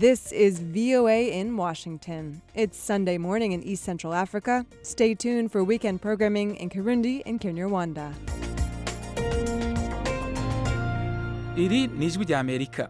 This is VOA in Washington. It's Sunday morning in East Central Africa. Stay tuned for weekend programming in Kirundi and Kinyarwanda. iri ni ijwi rya amerika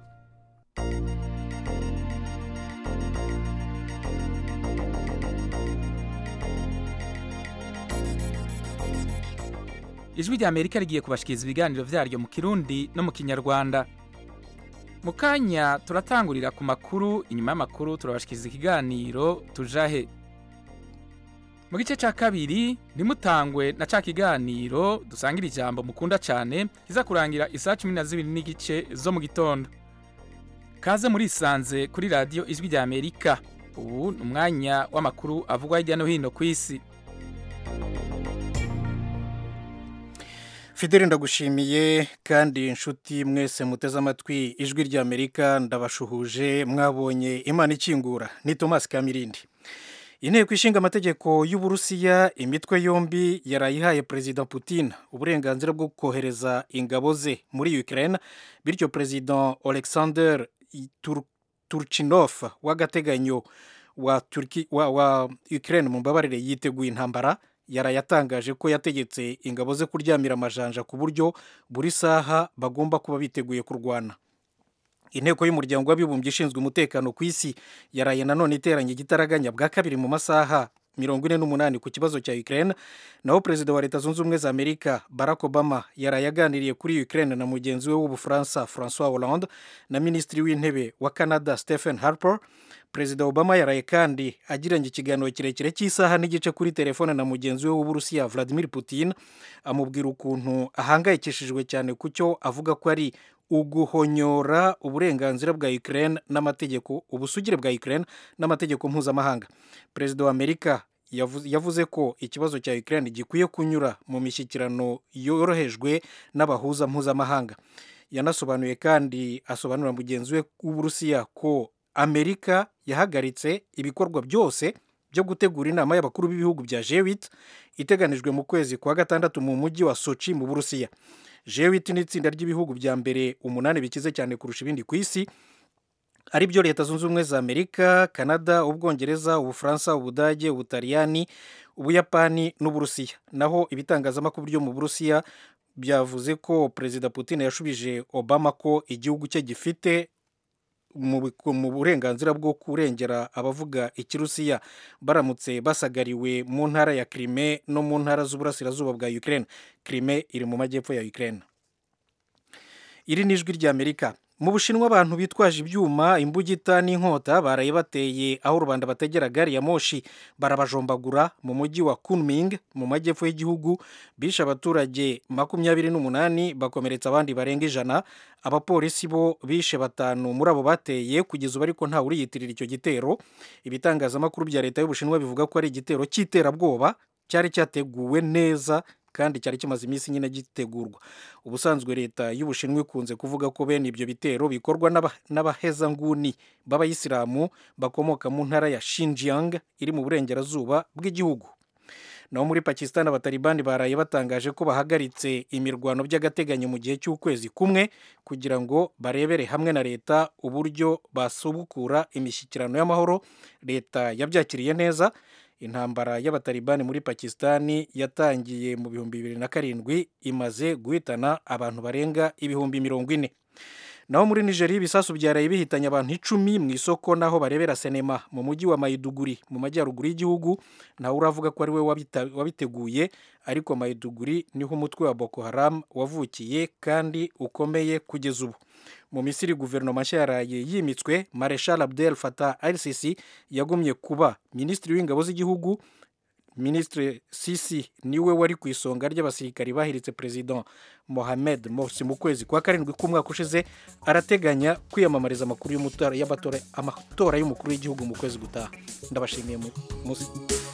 ijwi rya amerika rigiye kubashikiriza ibiganiro vyaryo mu kirundi no mu kinyarwanda mu kanya turatangurira ku makuru inyuma y'amakuru turabashikiriza ikiganiro tujahe mu gice cya kabiri ntimutangwe na ca kiganiro dusangira ijambo mukunda cyane kiza kurangira isaa cumi na zibiri n'igice zo mu gitondo kaze murisanze kuri radiyo ijwi rya amerika ubu ni umwanya w'amakuru avugwa hirya no hino ku isi fideli ndagushimiye kandi inshuti mwese muteze amatwi ijwi rya amerika ndabashuhuje mwabonye imana ikingura ni tomasi kamirindi inteko ishinga amategeko y'uburusiya imitwe yombi yarayihaye perezida putin uburenganzira bwo kohereza ingabo ze muri ukraine bityo perezida alexander Tur- turchinov w'agateganyo wa, Turki- wa, wa ukraine mu mbabarire yiteguye intambara yarayatangaje ko yategetse ingabo ze kuryamira amajanja ku buryo buri saha bagomba kuba biteguye kurwana inteko y'umuryango w'abibumbye ishinzwe umutekano ku isi yaraye nanone iteranye igitaraganya bwa kabiri mu masaha mirongo ine n'umunani ku kibazo cya Ukraine naho perezida wa leta zunze ubumwe za amerika barack obama yaraye aganiriye kuri Ukraine na mugenzi we w'ubufaransa francois hollande na minisitiri w'intebe wa canada stephen harper perezida obama yaraye kandi agiranye ikiganiro kirekire cy'isaha n'igice kuri telefone na mugenzi we w'uburusiya vladimir putin amubwira ukuntu ahangayikishijwe cyane ku cyo avuga ko ari uguhonyora uburenganzira bwa Ukraine n'amategeko ubusugire bwa Ukraine n'amategeko mpuzamahanga perezida wa amerika yavu- yavuze ko ikibazo cya Ukraine gikwiye kunyura mu mishyikirano yorohejwe n'abahuza mpuzamahanga yanasobanuye kandi asobanurira mugenzi we w'uburusiya ko amerika yahagaritse ibikorwa byose byo gutegura inama y'abakuru b'ibihugu bya G8 iteganijwe mu kwezi kwa gatandatu mu mujyi wa Sochi mu Burusiya G8 ni itsinda ry'ibihugu bya mbere umunani bikize cyane kurusha ibindi ku isi ari byo leta zunze ubumwe za amerika canada ubwongereza ubufaransa ubudage ubutaliyani ubuyapani n'uburusiya naho ibitangazamakuru byo mu burusiya byavuze ko perezida putin yashubije obama ko igihugu cye gifite mu biku- mu burenganzira bwo kurengera abavuga ikirusiya baramutse basagariwe mu ntara ya Crimea no mu ntara z'uburasirazuba bwa Ukraine Crimea iri mu majyepfo ya Ukraine iri ni ijwi ry'Amerika mu bushinwa abantu bitwaje ibyuma imbugita n'inkota baraye bateye aho rubanda bategera gari ya moshi barabajombagura mu mujyi wa Kunming mu majyepfo y'igihugu bishe abaturage makumyabiri n'umunani bakomeretsa abandi barenga ijana abapolisi bo bishe batanu muri abo bateye kugeza ubu ariko ntawe uriyitirira icyo gitero ibitangazamakuru bya leta y'ubushinwa bivuga ko ari igitero cy'iterabwoba cyari cyateguwe neza kandi cyari kimaze iminsi nyine gitegurwa ubusanzwe leta y'ubushinwa ikunze kuvuga ko bene ibyo bitero bikorwa n'aba- n'abahezanguni b'abayisilamu bakomoka mu ntara ya Xinjiang iri mu burengerazuba bw'igihugu naho muri pakistan abatalibani baraye batangaje ko bahagaritse imirwano by'agateganyo mu gihe cy'ukwezi kumwe kugira ngo barebere hamwe na leta uburyo basubukura imishyikirano y'amahoro leta yabyakiriye neza intambara y'abatalibani muri pakistan yatangiye mu bihumbi bibiri na karindwi imaze guhitana abantu barenga ibihumbi mirongo ine naho muri nigeria ibisasu byaraye bihitanye abantu icumi mu isoko naho barebera sinema mu mujyi wa mayiduguri mu majyaruguru y'igihugu ntawe uravuga ko ari we wabita- wabiteguye ariko mayiduguri niho umutwe wa boko haram wavukiye kandi ukomeye kugeza ubu mu misiri guverinoma nshya yaraye yimitswe mareshal abdel fatah al sisi yagumye kuba minisitiri w'ingabo z'igihugu minisitiri sisi niwe wari ku isonga ry'abasirikari bahiritse perezida mohamed morsi mu kwezi kwa karindwi k'umwaka ushize arateganya kwiyamamariza amakuru y'umutora- y'amatora amatora y'umukuru w'igihugu mu kwezi gutaha ndabashimiye mu- musi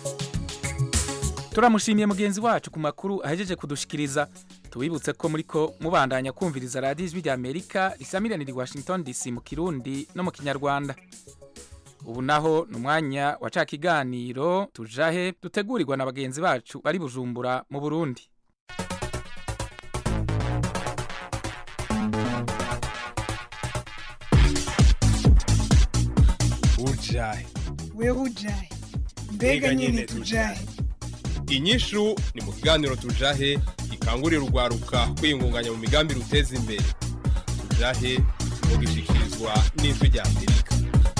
turamushimiye mugenzi wacu ku makuru ahejeje kudushikiriza tubibutse ko muri ko mubandanya kumviriza radiyo ijwi rya amerika risamiranira i washington dc mu kirundi no mu kinyarwanda ubu naho ni umwanya wa ca kiganiro tujahe dutegurirwa na bagenzi bacu bari bujumbura mu burundi tujahe wewe ujahe mbega nyine tujahe inyishu ni mu kiganiro tujahe gikangurira urwaruka kwiyungunganya mu migambi ruteza imbere tujahe mugishikirizwa n'ijwi rya amerika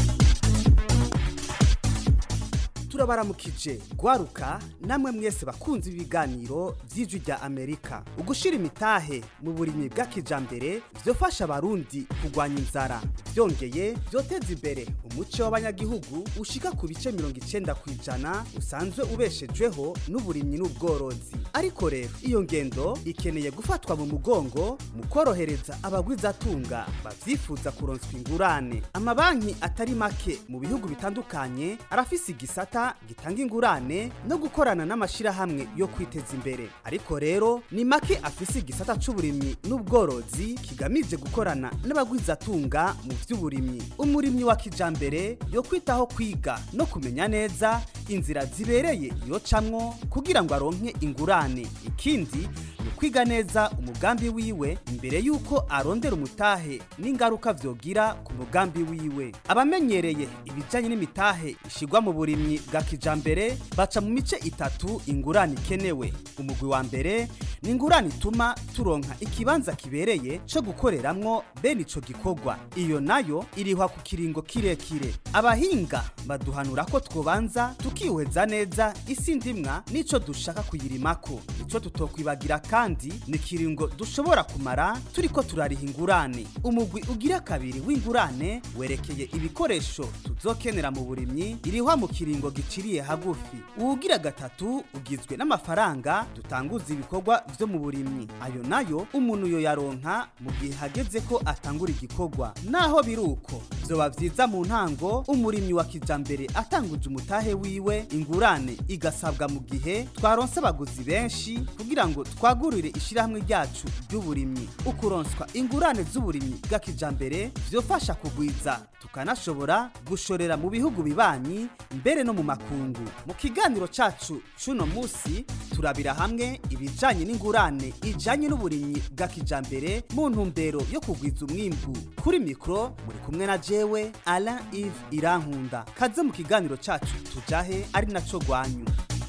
turabaramukije gwaruka namwe mwese bakunze ibiganiro by'ijwi rya amerika ugushira imitahe mu burimyi bw'akijambere vyofasha abarundi kurwanya inzara byongeye byoteza imbere umuco w'abanyagihugu ushika ku bice mirongo icenda ku ijana usanzwe ubeshejweho n'uburimyi n'ubworozi ariko rero iyo ngendo ikeneye gufatwa mu mugongo mu korohereza abagwizatunga bavyifuza kuronswa ingurane amabanki atari make mu bihugu bitandukanye arafise igisata gitanga ingurane no gukorana n'amashirahamwe yo kwiteza imbere ariko rero ni make afise igisata c'uburimyi n'ubworozi kigamije gukorana n'abagwizatunga mu vy'uburimyi umurimyi wa kijambere yo kwitaho kwiga no kumenya neza inzira zibereye yocamwo kugira ngo aronke ingurane ikindi ni ukwiga neza umugambi wiwe imbere y'uko arondera umutahe n'ingaruka vyogira ku mugambi wiwe abamenyereye ibijanye n'imitahe ishigwa mu burimyi bwa kijambere baca mu mice itatu ingurane ikenewe umugwi wa mbere ni ingurane ituma turonka ikibanza kibereye co gukoreramwo bene ico gikorwa iyo nayo irihwa ku kiringo kirekire abahinga baduhanura ko twobanza tukihweza neza isi ndimwa n'ico dushaka kuyirimako ico tutokwibagira kandi ni ikiringo dushobora kumara turiko turariha ingurane umugwi ugira kabiri w'ingurane werekeye ibikoresho tuzokenera mu burimyi irihwa mu kiringo giciriye hagufi uwugira gatatu ugizwe n'amafaranga dutanguza ibikorwa vyo mu burimyi ayo nayo umuntu yoyaronka mu gihe hageze ko atangura igikorwa naho biri uko vyoba vyiza mu ntango umurimyi wa kijambere atanguje umutahe wiwe ingurane igasabwa mu gihe twaronse abaguzi benshi kugira ngo twagurire ishirahamwe ryacu ry'uburimyi ukuronswa ingurane z'uburimyi bwa kijambere vyofasha kugwiza tukanashobora gushorera mu bihugu bibanyi mbere no mu makungu mu kiganiro cacu c'uno musi turabira hamwe ibijanye n'ingurane ijanye n'uburimyi bwa kijambere mu ntumbero yo kugwiza umwimbu kuri mikro muri kumwe na jewe Alain Yves Irankunda kaze mu kiganiro cacu tujahe ari naco gwanyu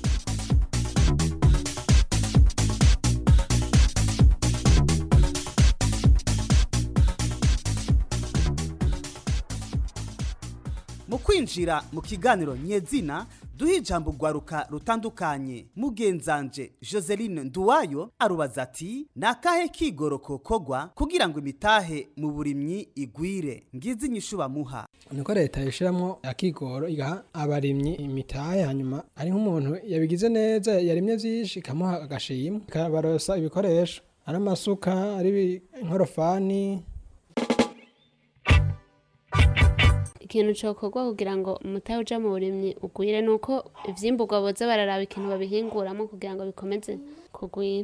mu kwinjira mu kiganiro nyezina duha ijambo rwaruka rutandukanye mugenzanje joseline nduwayo arubaza ati ni akahe kigoro kokogwa kugira ngo imitahe mu burimyi igwire ngizi inyishu bamuha niko leta yishyiramo akigoro igaha abarimyi imitahe hanyuma ari nk'umuntu yabigize neza yarimye byinshi ikamuha agashimwe ikabarosa ibikoresho ari amasuka ari inkorofani ikintu cokorwa kugira ngo umutahe uja mu burimyi ugwire nuko ivyimburwa boza bararaba ikintu babihinguramo kugira ngo bikomeze kugwira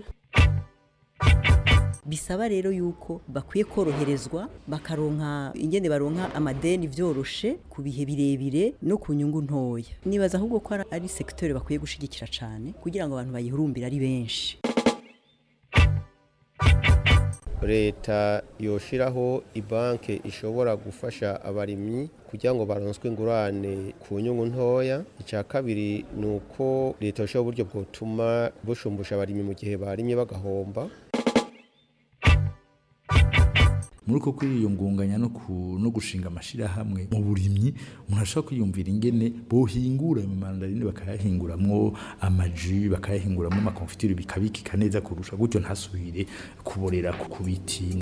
bisaba rero yuko bakwiye koroherezwa bakaronka ingene baronka amadeni vyoroshe ku bihe birebire no ku nyungu ntoya nibaza ahubwo ko ari sekiteri bakwiye gushigikira cane kugira ngo abantu bayihurumbire ari benshi leta yoshiraho ibanke ishobora gufasha abarimyi kugira ngo baronswe ingurane ku nyungu ntoya icya kabiri ni uko leta yoshiraho uburyo bwotuma bushumbusha abarimyi mu gihe barimye bagahomba muri uko kwiyungunganya no, no gushinga amashirahamwe mu burimyi umuntu ashobora kwiyumvira ingene bohingura mu mandarine bakayahinguramwo amaji bakayahinguramwo amakonfitire bikabikika neza kurusha gutyo ntasubire kuborera ku biti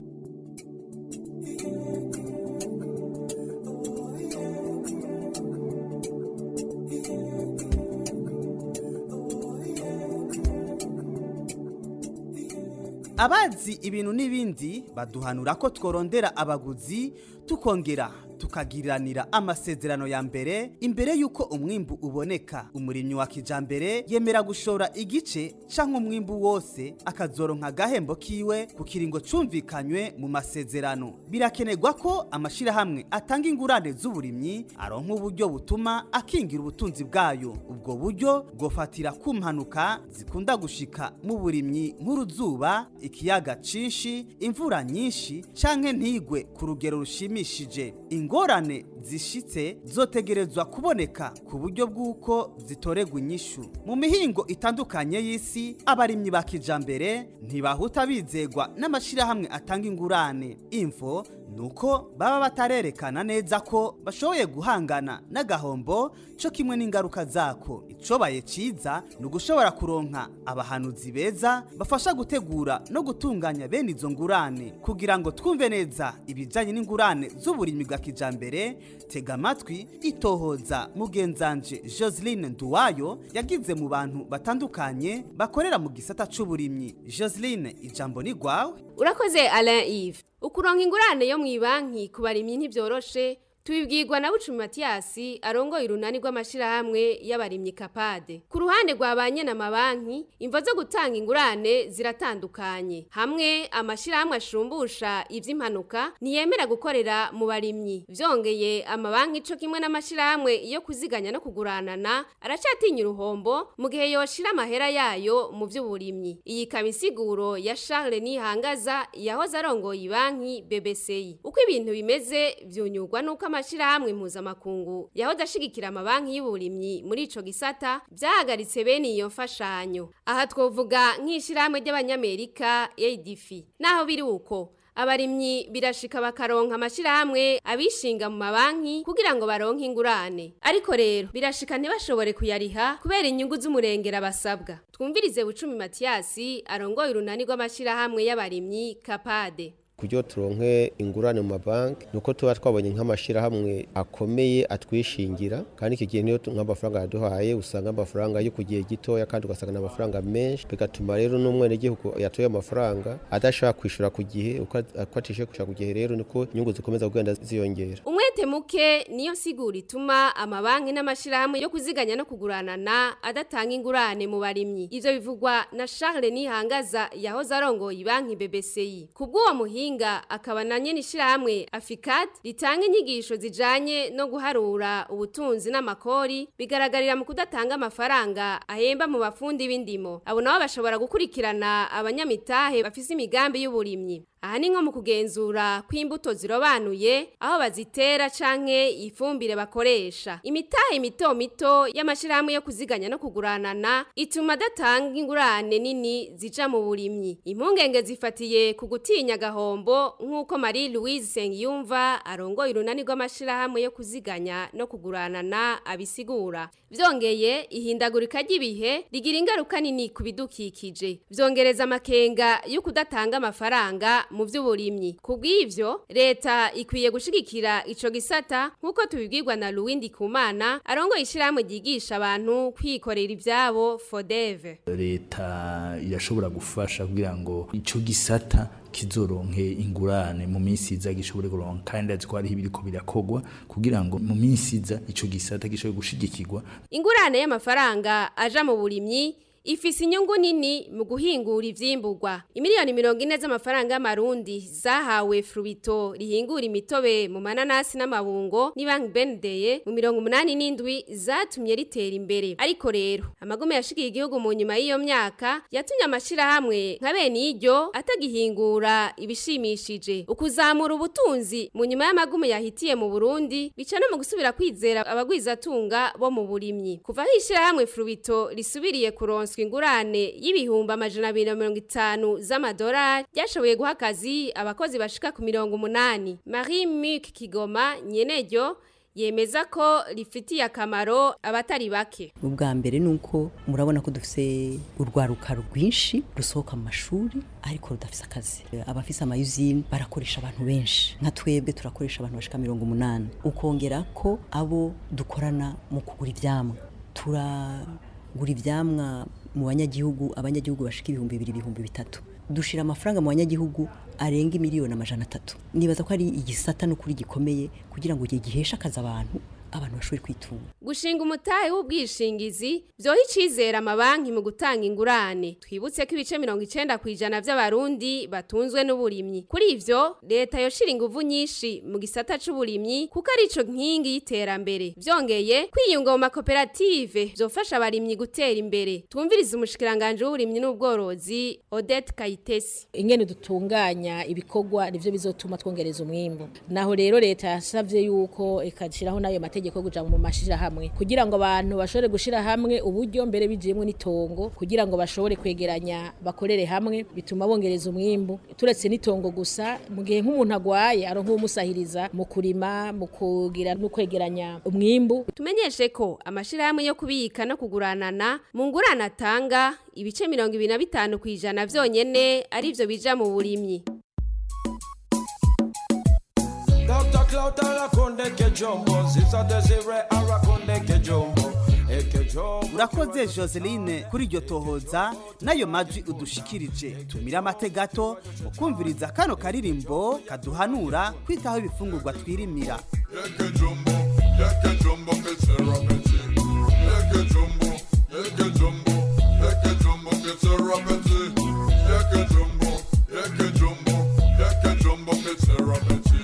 abazi ibintu n'ibindi baduhanura ko tworondera abaguzi tukongera tukagiriranira amasezerano ya mbere imbere y'uko umwimbu uboneka umurimyi wa kijambere yemera gushora igice canke umwimbu wose akazoronka agahembo kiwe ku kiringo cumvikanywe mu masezerano birakenerwa ko amashirahamwe atanga ingurane z'uburimyi aronka uburyo butuma akingira ubutunzi bwayo ubwo buryo bwofatira ku mpanuka zikunda gushika mu burimyi nk'uruzuba ikiyaga cinshi imvura nyinshi canke ntigwe ku rugero rushimishije ingorane zishitse zotegerezwa kuboneka ku buryo bw'uko zitoregwa inyishu mu mihingo itandukanye y'isi abarimyi ba kijambere ntibahuta bizegwa n'amashyirahamwe atanga ingurane imvo nuko baba batarerekana neza ko bashoboye guhangana n'agahombo cyo kimwe n'ingaruka zako icobaye ciza ni ugushobora kuronka abahanuzi beza bafasha gutegura no gutunganya bene izo ngurane kugira ngo twumve neza ibijyanye n'ingurane z'uburimyi bwa kijambere tega amatwi itohoza mugenzanje joseline nduwayo yagize mu bantu batandukanye bakorera mu gisata c'uburimyi joseline ijambo ni rwawe urakoze alain yves ukuronka ingurane yo mu ibanki ku barimyi ntibyoroshe tubibwirwa na bucumi matiyasi arongoye urunani rw'amashyirahamwe y'abarimyi kapade ku ruhande rwa ba amabanki imvo zo gutanga ingurane ziratandukanye hamwe amashyirahamwe ashumbusha iby'impanuka ntiyemera gukorera mu barimyi byongeye amabanki cyo kimwe n'amashyirahamwe yo kuziganya no kuguranana aracyatinya uruhombo mu gihe yoshira amahera yayo mu by'uburimyi iyi ikaba insiguro ya Charles Nihangaza yahoze arongoye banki BBCI uko ibintu bimeze byunyurwa nuko amashirahamwe mpuzamakungu yahoze ashigikira amabanki y'uburimyi muri ico gisata byahagaritse bene iyo mfashanyo aha twovuga nk'ishirahamwe ry'abanyamerika ADF naho biri uko abarimyi birashika bakaronka amashirahamwe abishinga mu mabanki kugira ngo baronke ingurane ariko rero birashika ntibashobore kuyariha kubera inyungu z'umurengera basabwa twumvirize bucumi matiyasi arongoye urunani rw'amashirahamwe y'abarimyi kapade kuburyo turonke ingurane mu mabanki nuko tuba twabonye nk'amashyirahamwe akomeye atwishingira kandi iki gihe niyo nk'amafaranga yaduhaye usanga amafaranga yo ku gihe gitoya kandi ugasanga ni amafaranga menshi bigatuma rero n'umwenegihugu yatoye amafaranga adashobora kwishyura ku gihe uko atishyuye kwishyura ku gihe rero niko inyungu zikomeza kugenda ziyongera umwete muke niyo sigura ituma amabanki n'amashyirahamwe yo kuziganya no kuguranana adatanga ingurane mu barimyi ivyo bivugwa na Charles Nihangaza yahoze arongoye banki BBCI kubw'uwo muhinga muhinga akaba na nyene ishirahamwe Aficat ritanga inyigisho zijanye no guharura ubutunzi n'amakori bigaragarira mu kudatanga amafaranga ahemba mu bafundi b'indimo abo nabo bashobora gukurikirana abanyamitahe bafise imigambi y'uburimyi aha ni nko mu kugenzura kw'imbuto zirobanuye aho bazitera canke ifumbire bakoresha imitahe mito mito y'amashirahamwe yo kuziganya no kuguranana ituma adatanga ingurane nini zija mu burimyi impungenge zifatiye ku gutinya gahombo nk'uko Marie Louise Sengiyumva arongoye urunani rw'amashirahamwe yo kuziganya no kuguranana abisigura vyongeye ihindagurika ry'ibihe rigira ingaruka nini ku bidukikije vyongereza amakenga yo kudatanga amafaranga mu by'uburimyi kubw'ivyo leta ikwiye gushigikira ico gisata nk'uko tubibwirwa na Louindi Kumana arongoye ishyirahamwe ryigisha abantu kwikorera ivyabo FODEV leta irashobora gufasha kugira ngo ico gisata kizoronke ingurane mu minsi iza gishobore kuronka kandi azi ko hariho ibiriko birakogwa kugira ngo mu minsi iza ico gisata gishobore gushigikirwa ingurane y'amafaranga aja mu burimyi ifise inyungu nini mu guhingura ivyimburwa imiliyoni mirongo ine z'amafaranga y'amarundi zahawe frubito rihingura imitobe mu mananasi n'amabungo ni banki benedeye mu mirongo umunani n'indwi zatumye ritera imbere ariko rero amagume yashikiye igihugu mu nyuma y'iyo myaka yatumye amashirahamwe nka bene iryo atagihingura ibishimishije ukuzamura ubutunzi mu nyuma y'amagume yahitiye mu burundi bica no mu gusubira kwizera abagwizatunga bo mu burimyi kuva aho ishirahamwe frubito risubiriye kuronsa ingurane y'ibihumbi amajana abiri na mirongo itanu z'amadolari ryashoboye guha akazi abakozi bashika ku mirongo umunani marie muc kigoma nyeneryo yemeza ko rifitiye akamaro abatari bake ubwa mbere ni uko murabona ko dufise urwaruka rwinshi rusohoka mu mashuri ariko rudafise akazi abafise amayuzine barakoresha abantu benshi nka twebwe turakoresha abantu bashika mirongo umunani ukongera ko abo dukorana mu kugura ivyamwa turagura ivyamwa mu banyagihugu abanyagihugu bashika ibihumbi bibiri ibihumbi bitatu dushira amafaranga mu banyagihugu arenga miliyoni amajana atatu nibaza ko ari igisata n'ukuri gikomeye kugira ngo giheshe akazi abantu abantu bashobore kwitunga gushinga umutahe w'ubwishingizi byoha icizera amabanki mu gutanga ingurane twibutse ko ibice mirongo icenda ku ijana vy'abarundi batunzwe n'uburimyi kuri ivyo leta yoshira inguvu nyinshi mu gisata c'uburimyi kuko ari ico nkingi y'iterambere vyongeye kwiyunga mu makoperative vyofasha abarimyi gutera imbere twumvirize umushikiranganje w'uburimyi n'ubworozi Odette Kayitesi ingene dutunganya ibikorwa nivyo bizotuma twongereza umwimbu naho rero leta yasavye yuko ikashiraho nayo mategeko yo kuja mu mashira hamwe kugira ngo abantu bashobore gushira hamwe uburyo mbere bijiyemwe n'itongo kugira ngo bashobore kwegeranya bakorere hamwe bituma bongereza umwimbu turetse n'itongo gusa mu gihe nk'umuntu agwaye aronka umusahiriza mu kurima mu kugira no kwegeranya umwimbu tumenyeshe ko amashirahamwe yo kubika no kuguranana mu ngurane atanga ibice mirongo ibiri na bitanu ku ijana vyonyene arivyo bija mu burimyi Dr. Clout arakonde kejombo Ziza Desire arakonde kejombo Ekejombo urakoze joseline kuri iryo tohoza n'ayo majwi udushikirije tumira amate gato mu kumviriza kano karirimbo kaduhanura kwitaho ibifungurwa twirimira Ekejombo Ketsera Betsi Ekejombo Ekejombo Ekejombo Ketsera Betsi Ekejombo Ekejombo Ekejombo Ketsera Betsi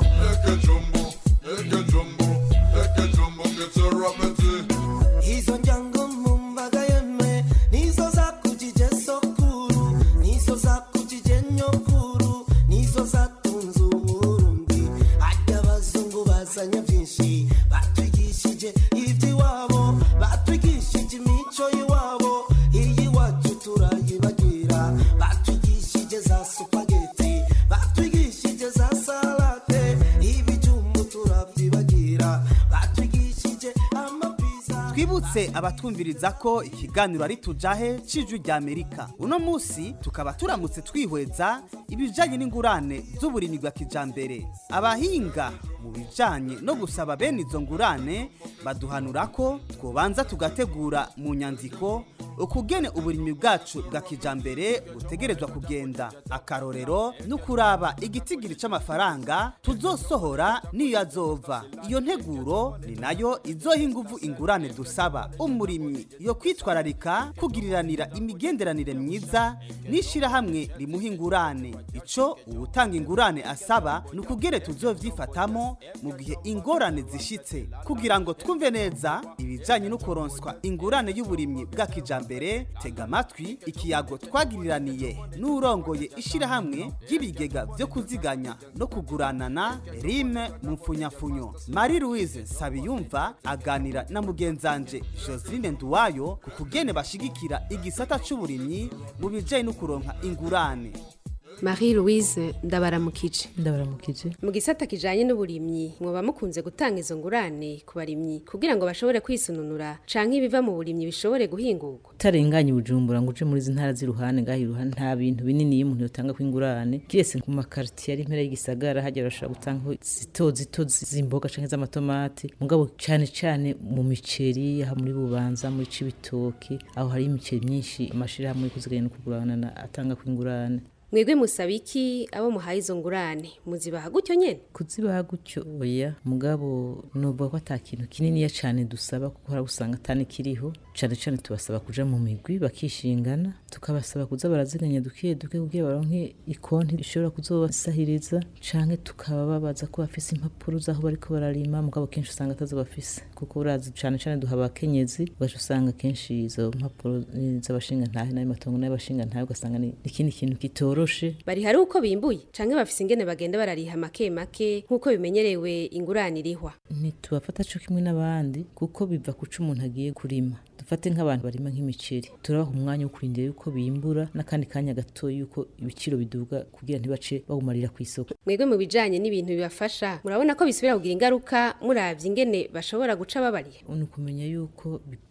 Ekejombo Ekejombo Ekejombo Ketsera Betsi Hizo njango mumbaga yemwe Nizo za kujije sokuru Nizo za kujije nyokuru Nizo za tunzu urundi Ajya abazungu bazanye byinshi Batwigishije iby'iwabo Batwigishije imico y'iwabo Iyi wacu turayibagira Batwigishije za supageti Batwigishije za salate Ibijumbu turabyibagira Batwigishije amapizza twibutse abatwumviriza ko ikiganiro ari tujahe c'ijwi rya amerika uno musi tukaba turamutse twihweza ibijanye n'ingurane z'uburimyi bwa kijambere abahinga mu bijanye no gusaba bene izo ngurane baduhanura ko twobanza tugategura mu nyandiko ukugene uburimyi bwacu bwa kijambere butegerezwa kugenda akarorero ni ukuraba igitigiri c'amafaranga tuzosohora niyo azova iyo nteguro ni nayo izoha inguvu ingurane dusaba umurimyi yo kwitwararika kugiriranira imigenderanire myiza n'ishirahamwe rimuha ingurane ico uwutanga ingurane asaba ni ukugere tuzovyifatamo mu gihe ingorane zishitse kugira ngo twumve neza ibijanye no kuronswa ingurane y'uburimyi bwa kijambere tega amatwi ikiyago twagiriraniye n'urongoye ishirahamwe ry'ibigega vyo kuziganya no kuguranana rime mu mfunyafunyo marie louise sabiyumva aganira na mugenzanje joseline nduwayo ku kugene bashigikira igisata c'uburimyi mu bijanye no kuronka ingurane Marie Louise ndabaramukije ndabaramukije mu gisata kijanye n'uburimyi mwoba mukunze gutanga izo ngurane ku barimyi kugira ngo bashobore kwisununura canke ibiva mu burimyi bishobore guhingurwa utarenganye ubujumbura ngo uje muri izi ntara z'iruhande ngaho iruhande nta bintu binini iyo umuntu yotanga ko ingurane kiretse ku makaritiye ari impera y'igisagara hajya barashobora gutanga zito zito z'imboga canke z'amatomati mugabo cane cane mu miceri aha muri bubanza muri cibitoki aho hari imiceri myinshi amashirahamwe yo kuziganya no kuguranana atanga ko ingurane mwebwe musaba iki abo muhaye izo ngurane muzibaha gutyo nyene kuzibaha gutyo oya mugabo nuvuga ko ata kintu kininiya cane dusaba kuko hari usanga atani kiriho cane cane tubasaba kuja mu migwi bakishingana tukabasaba kuza baraziganya duke duke kugira baronke ikonti ishobora kuzobasahiriza canke tukababaza ko bafise impapuro z'aho bariko bararima mugabo kenshi usanga atazo bafise kuko urazi cane cane duha abakenyezi ugaca usanga kenshi izo mpapuro z'abashinga ntahe n'ayo matongo n'ay'abashinga ntahe ugasanga ni ikindi kintu kitoroshe bari hari uko bimbuye canke bafise ingene bagenda barariha make make nk'uko bimenyerewe ingurane irihwa ntitubafata co kimwe n'abandi kuko biva kuca umuntu agiye kurima dufate nk'abantu barima nk'imiceri turabaha umwanya wo kurindira yuko bimbura n'akandi kanya gato yuko ibiciro biduga kugira ntibace bawumarira ku isoko mwebwe mu bijanye n'ibintu bibafasha murabona ko bisubira kugira ingaruka muravye ingene bashobora guca babariha ni ukumenya yuko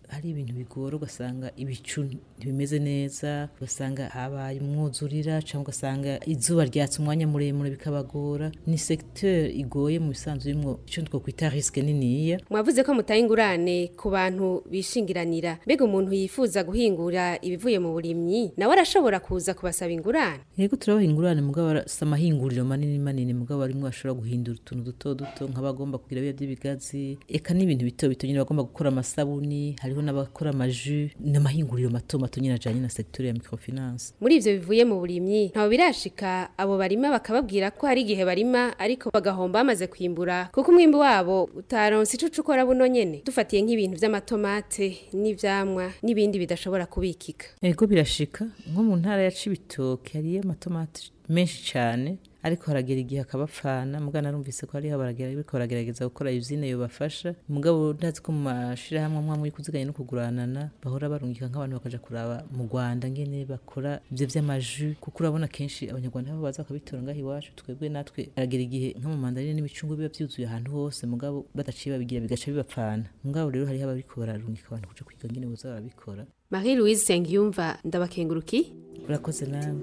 hari ibintu bigora ugasanga ibicu ntibimeze neza ugasanga habaye umwuzurira cyangwa ugasanga izuba ryatse umwanya muremure bikabagora ni secteur igoye mu bisanzwe imwo icyo twakwita risque niniya mwavuze ko mutaye ingurane ku bantu bishingiranira mbega umuntu yifuza guhingura ibivuye mu burimyi nawe arashobora kuza kubasaba ingurane yego turabaha ingurane mugabo arasa amahinguriro manini manini mugabo arimwo ashobora guhindura utuntu duto duto nk'abagomba kugira biya by'ibigazi eka n'ibintu bito bito nyine bagomba gukora amasabuni hariho n'abakora amaju n'amahinguriro mato mato nyine ajanye na secteur ya microfinance muri ivyo bivuye mu burimyi ntawe birashika abo barima bakababwira ko hari igihe barima ariko bagahomba bamaze kwimbura kuko umwimbu wabo utaronse ico ukora buno nyene dufatiye nk'ibintu vy'amatomate n'ivyamwa n'ibindi bidashobora kubikika yego birashika nko mu ntara ya cibitoke hariyo amatomati menshi cyane ariko haragera igihe akabapfana mugabo narumvise ko hariho baragera ariko baragerageza gukora izine yobafasha mugabo ndazi ko mu mashirahamwe amwe amwe kuziganya no kuguranana bahora barungika nk'abantu bakaja kuraba mu Rwanda ngene bakora ivyo vy'amaju kuko urabona kenshi abanyarwanda babo baza bakabitora ngaho iwacu twebwe natwe haragera igihe nko mu mandarine n'imicungwe biba vyuzuye ahantu hose mugabo badaciye babigira bigaca bibapfana mugabo rero hariho abariko bararungika abantu kuja kwiga ngene boza barabikora Marie Louise Sengiyumva ndabakenguruki urakoze nawe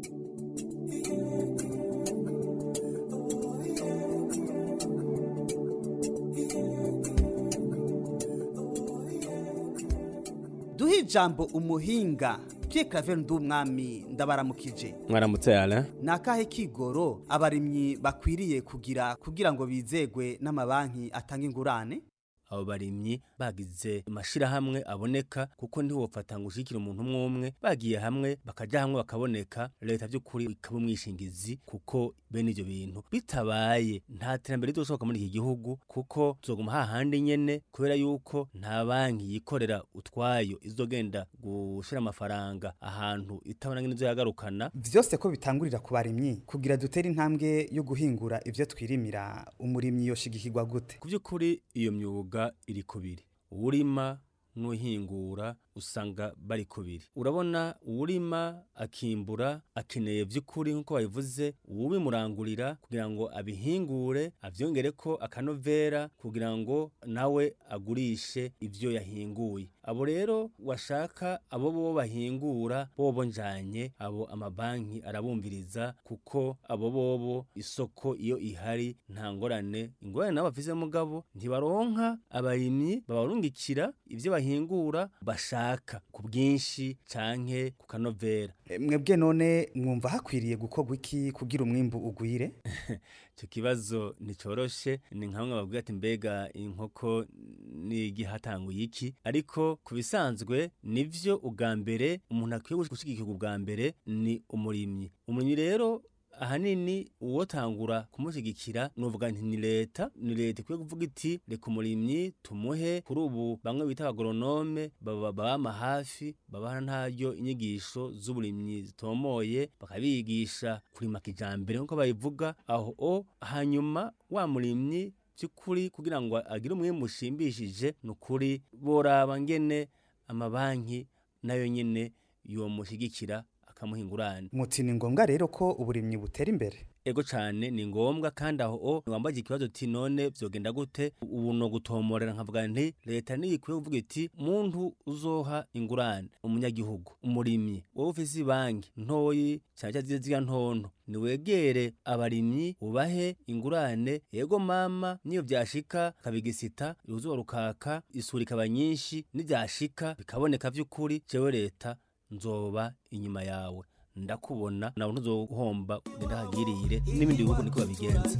duhe ijambo umuhinga Pierre Claver Ndumwami ndabaramukije mwaramutse yala ni akahe kigoro abarimyi bakwiriye kugira kugira ngo bizegwe n'amabanki atanga ingurane abo barimyi bagize amashirahamwe aboneka kuko ntiwofata ngo ushikire umuntu umwe umwe bagiye hamwe bakaja hamwe bakaboneka leta by'ukuri ikaba umwishingizi kuko bene ivyo bintu bitabaye nta terambere rizoshoboka muri iki gihugu kuko tuzoguma hahandi nyene kubera yuko nta banki yikorera utwayo izogenda gushira amafaranga ahantu itabona ngene izoyagarukana vyose ko bitangurira ku barimyi kugira dutere intambwe yo guhingura ivyo twirimira umurimyi yoshigikirwa gute ku by'ukuri iyo myuga iri kubiri uwurima n'uhingura usanga bari kubiri urabona uwurima akimbura akeneye by'ukuri nk'uko babivuze uwubimurangurira kugira ngo abihingure abyongere ko akanovera kugira ngo nawe agurishe ibyo yahinguye abo rero washaka abo bo bahingura bobo njanye abo amabanki arabumviriza kuko abo bobo isoko iyo ihari nta ngorane ingorane nabo bafise mugabo ntibaronka abarimyi babarungikira ivyo bahingura bashaka ku bwinshi canke ku kanovera mwebwe none mwumva hakwiriye gukorwa iki kugira umwimbu ugwire icyo kibazo nticoroshe ni nka bamwe bavuga ati mbega inkoko n'igihatanguye iki ariko ku bisanzwe nivyo ubwa mbere umuntu akwiye gushigikirwa ubwa mbere ni umurimyi umurimyi rero ahanini uwotangura kumushigikira nuvuga nti ni leta ni leta ikwiye kuvuga iti reka umurimyi tumuhe kuri ubu bamwe bita abagoronome babama hafi babaha ntaryo inyigisho z'uburimyi zitomoye bakabigisha kurima kijambere nk'uko babivuga aho o hanyuma wa murimyi by'ukuri kugira ngo agire umwimbu ushimishije ni ukuri boraba ngene amabanki nayo nyene yomushyigikira akamuha ingurane muti ni ngombwa rero ko uburimyi butera imbere ego cyane ni ngombwa kandi aho o wambaje ikibazo ati none vyogenda gute ubu no gutomorera nkavuga nti leta niyo ikwiye kuvuga iti muntu uzoha ingurane umunyagihugu umurimyi wowe ufise banki ntoyi cyane cyane ziriya ntonto niwegere abarimyi ubahe ingurane yego mama niyo vyashika kabigisita uruzuba rukaka isuri ikaba nyinshi nivyashika bikaboneka vy'ukuri jewe leta nzoba inyuma yawe ndakubona nawe ntuzohomba ndahagirire n'ibindi bihugu niko babigenza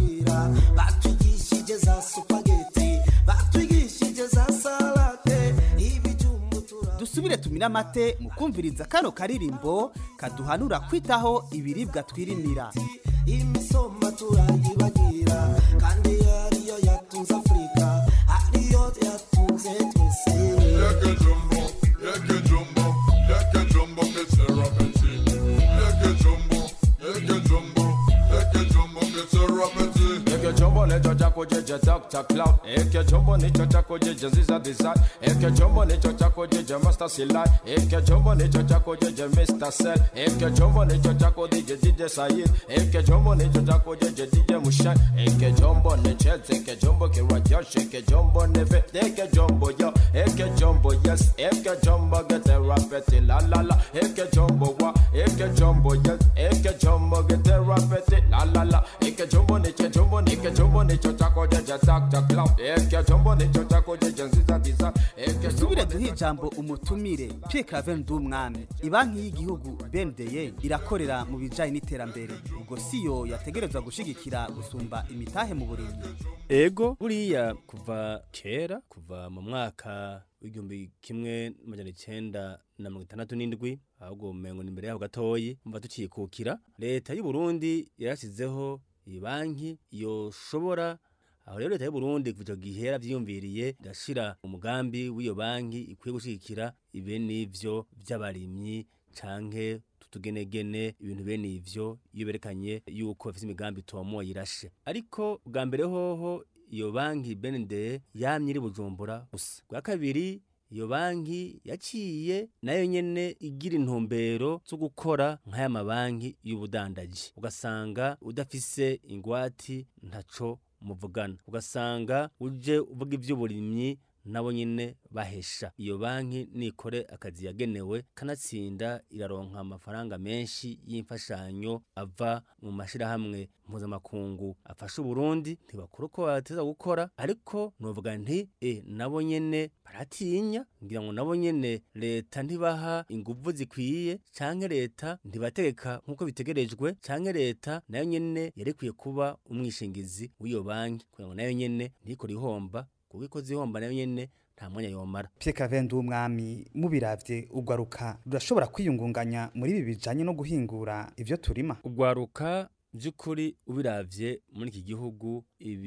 batwigishije za supageti batwigishije za salate dusubire tumire amate mu kumviriza kano karirimbo kaduhanura kwitaho ibiribwa twirimira imisoma turayibagira kandi ariyo yatunze afurika ariyo yatunze twese Yeke jumbo, yeke jumbo, yeke jumbo, ketera peti. Yeke jumbo, yeke jumbo, yeke jumbo, ketera peti. Yeke jumbo lejo jako chako jeje Dr. Cloud Eke chombo nicho chako jeje Ziza Design Eke chombo nicho chako jeje Master Silai Eke chombo nicho chako jeje Mr. Cell Eke chombo nicho chako DJ DJ Said Eke chombo nicho chako jeje DJ Mushan Eke chombo ni Chelsea Eke chombo kiwa Josh Eke chombo ni Fit Eke chombo yo Eke chombo yes Eke chombo get a rapeti la la la Eke chombo wa Eke chombo yes Eke chombo get a rapeti la la la Eke chombo nicho chombo Eke chombo nicho chako jeje Dr. Cloud Eke chombo nicho chako jeje Ziza Design Eke dusubire duhe ijambo umutumire Pierre Claver Ndumwami ibanki y'igihugu BNDE irakorera mu bijanye n'iterambere ubwo siyo yategerezwa gushigikira gusumba imitahe mu burimyi ego buriya kuva kera kuva mu mwaka w'igihumbi kimwe n'amajana icenda na mirongo itandatu n'indwi ahubwo umengo ni imbere yaho gatoyi mva tukikukira leta y'u Burundi yarashizeho iyi banki yoshobora aho rero leta y'u Burundi kuva ico gihe yaravyiyumviriye irashira umugambi w'iyo banki ikwiye gushigikira ibe n'ivyo vy'abarimyi canke tutugenegene ibintu bene ivyo iyo berekanye yuko bafise imigambi itomoye irashe ariko bwa mbere hoho iyo banki BND yamye iri Bujumbura gusa bwa kabiri iyo banki yaciye nayo nyene igira intumbero zo gukora nk'aya mabanki y'ubudandaji ugasanga udafise ingwati ntaco muvugana ugasanga uje uvuga ivy'uburimyi nabo nyene bahesha iyo banki nikore akazi yagenewe kanatsinda iraronka amafaranga menshi y'imfashanyo ava mu mashirahamwe mpuzamakungu afasha uburundi ntibakora uko bateza gukora ariko novuga nti e nabo nyene baratinya ngira ngo nabo nyene leta ntibaha inguvu zikwiye canke leta ntibategeka nk'uko bitegerejwe canke leta nayo nyene yarekwiye kuba umwishingizi w'iyo banki kugira ngo nayo nyene ntikore ihomba kuko ikoze ihomba nayo nyene nta mwanya yomara Pierre Claver Ndumwami mubiravye ugwaruka rurashobora kwiyungunganya muri ibi bijanye no guhingura ivyo turima ugwaruka by'ukuri ubiravye muri iki gihugu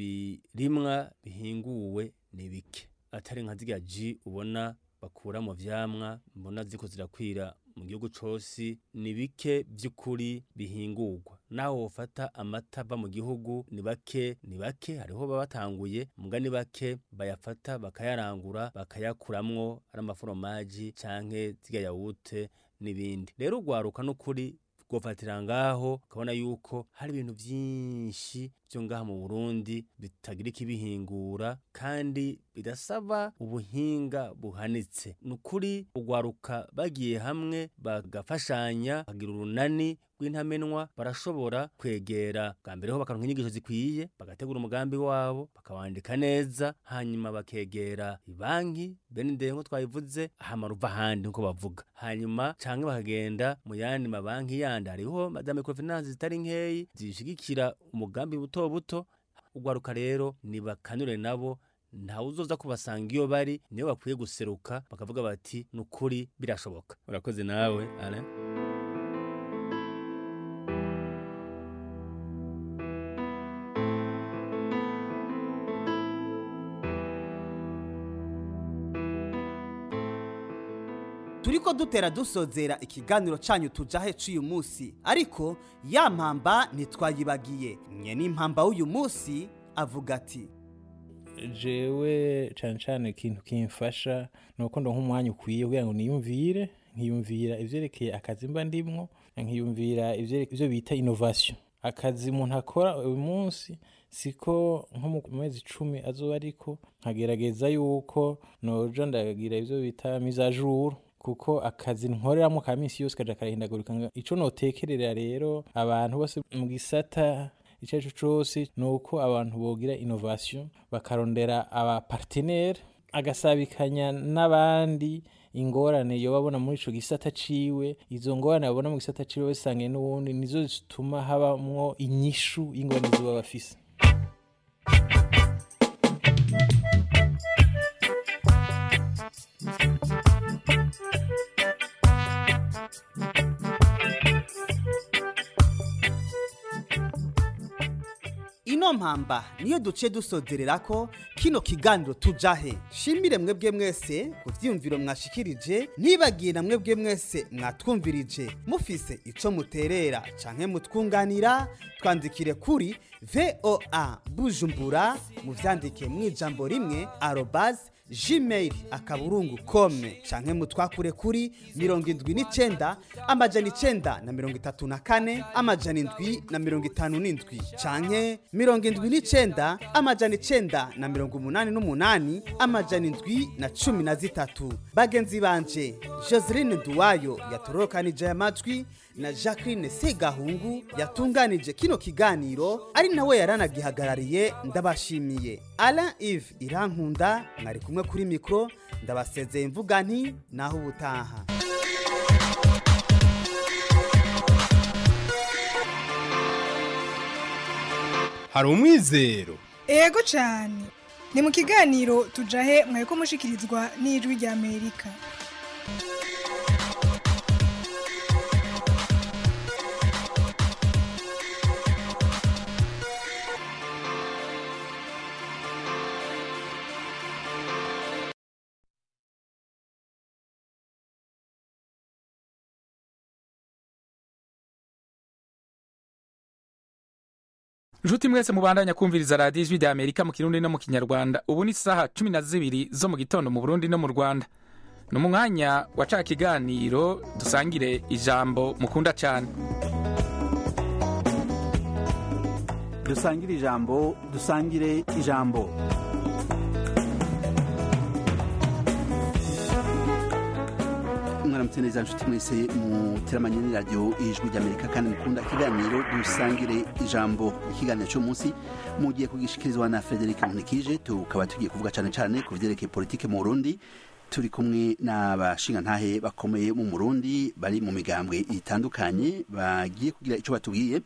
ibirimwa bihinguwe ni bike atari nka zirya ji ubona bakura mu vyamwa mbona ziko zirakwira mu gihugu cose ni bike by'ukuri bihingurwa naho wofata amata ava mu gihugu ni bake ni bake hariho baba batanguye muga ni bake bayafata bakayarangura bakayakuramwo ari amaforomaji canke zirya yawute n'ibindi rero ugwaruka n'ukuri gofatira ngaho ukabona yuko hari ibintu vyinshi vyo ngaha mu Burundi bitagira ikibihingura kandi bidasaba ubuhinga buhanitse nukuri ugwaruka bagiye hamwe bagafashanya bagira urunani rw'intamenwa barashobora kwegera bwa mbere ho bakaronka inyigisho zikwiye bagategura umugambi wabo bakawandika neza hanyuma bakegera ibanki benide nko twabivuze hama ruva ahandi nko bavuga hanyuma canke bakagenda mu yandi mabanki yandi hariho madame microfinance zitari nkeyi zishigikira umugambi buto buto ugwaruka rero nibakanure nabo ntawe uzoza kubasanga iyo bari niyo bakwiye guseruka bakavuga bati nukuri birashoboka urakoze nawe Alain turiko dutera dusozera ikiganiro canyu tujahe c'uyu musi ariko ya mpamba ntitwayibagiye nye n'impamba w'uyu musi avuga ati jewe cane cane ikintu kimfasha nuko ndonka umwanya ukwiye kugira ngo niyumvire nkiyumvira ivyerekeye akazi mba ndimwo nkiyumvira ivyere- ivyo bita innovation akazi umuntu akora uyu munsi siko nko mu mezi icumi azoba ariko nkagerageza yuko noja ndagira ivyo bita mise à jour kuko akazi nkoreramo ka minsi yose kaja karahindagurika Nga- ico notekerera rero abantu bose mu gisata icyo ari cyo cyose ni uko abantu bogira innovation bakarondera abapartenere agasabikanya n'abandi ingorane yo babona muri ico gisata ciwe izo ngorane babona mu gisata ciwe basangiye n'ubundi nizo zituma habamwo inyishu y'ingorane ziba bafise ino mpamba niyo duce dusozerera ko kino kiganiro tujahe shimire mwebwe mwese ku vyiyumviro mwashikirije ntibagiye na mwebwe mwese mwatwumvirije mufise ico muterera canke mutwunganira twandikire kuri voa bujumbura muvyandike mw'ijambo rimwe arobase gmail akaburungu kome canke mutwakure kuri mirongo indwi n'icenda amajana icenda na mirongo itatu na kane amajana indwi na mirongo itanu n'indwi canke mirongo indwi n'icenda amajana icenda na mirongo umunani n'umunani amajana indwi na cumi na zitatu bagenzi banje joseline duwayo yatorokanije aya majwi na jacqueline segahungu yatunganije kino kiganiro ari nawe yaranagihagarariye ndabashimiye alain ive irankunda mwari kumwe kuri mikoro ndabasezeye mvuga nti naho ubutaha hari umwizero ego cyane ni mu kiganiro tujahe mwari ko mushikirizwa n'ijwi rya amerika Nshuti mwese mubandanya kumviriza radiyo ijwi rya Amerika mu Kirundi no mu Kinyarwanda ubu ni saha cumi na zibiri zo mu gitondo mu Burundi no mu Rwanda ni mu mwanya wa ca kiganiro dusangire ijambo mukunda cyane dusangire ijambo dusangire ijambo mwaramutse neza nshuti mwese muteramanye n'iradiyo ijwi ry'amerika kandi mukunda ikiganiro dusangire ijambo ikiganiro cy'umunsi mugiye kugishikirizwa na frederic munikije tukaba tugiye kuvuga cyane cyane ku byerekeye politike mu burundi turi kumwe n'abashingantahe bakomeye mu murundi bari mu migambwe itandukanye bagiye kugira icyo batubwiye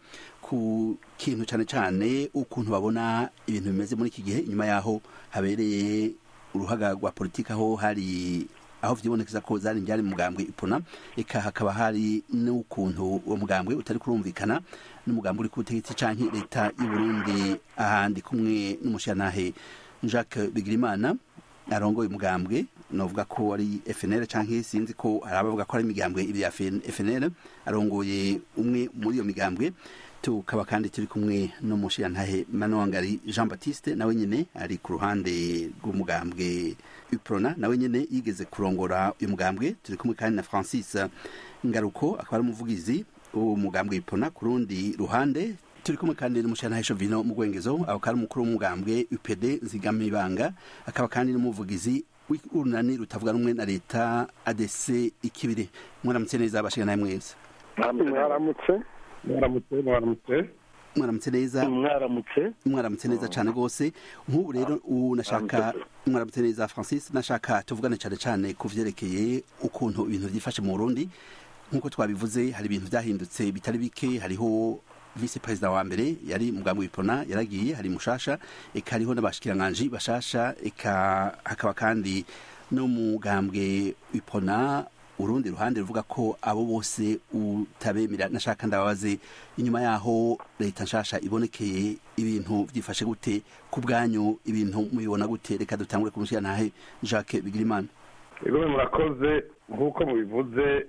ku kintu cyane cyane ukuntu babona ibintu bimeze muri iki gihe inyuma yaho habereye uruhaga rwa politiki aho hari aho vyibonekeza ko zari njyari mugambwe ipona eka hakaba hari n'ukuntu uwo mugambwe utari kurumvikana n'umugambwe uri ku butegetsi canke leta y'u Burundi ahandi kumwe n'umushyanahe Jacques Bigirimana arongoye umugambwe novuga ko ari FNL canke sinzi ko hari abavuga ko ari imigambwe ibya FNL arongoye umwe muri iyo migambwe tukaba kandi turi kumwe n'umushirantahe Manwangari Jean Baptiste nawe nyine ari ku ruhande rw'umugambwe Uprona nawe nyine yigeze kurongora uyu mugambwe turi kumwe kandi na Francis Ngaruko akaba ari umuvugizi w'umugambwe Uprona ku rundi ruhande turi kumwe kandi n'umushirantahe Chovino mu Gwengezo akaba ari umukuru w'umugambwe UPD Nzigamibanga akaba kandi n'umuvugizi w'urunani rutavuga rumwe na leta ADC ikibiri mwaramutse neza abashinganahe mwese mwaramutse mwaramutse mwaramutse mwaramutse neza mwaramutse mwaramutse neza cyane rwose nk'ubu rero ubu nashaka mwaramutse neza francis nashaka tuvugane cyane cyane ku vyerekeye ukuntu ibintu byifashe mu burundi nk'uko twabivuze hari ibintu byahindutse bitari bike hariho vice perezida wa mbere yari mugambwe w'ipona yaragiye hari mushasha eka hariho n'abashikiranganji bashasha eka hakaba kandi n'umugambwe w'ipona urundi ruhande ruvuga ko abo bose utabemera nashaka ndababaze inyuma yaho leta nshasha ibonekeye ibintu byifashe gute ku bwanyu ibintu mubibona gute reka dutangure kumushyira ntahe Jacques Bigirimana ibigo murakoze nk'uko mubivuze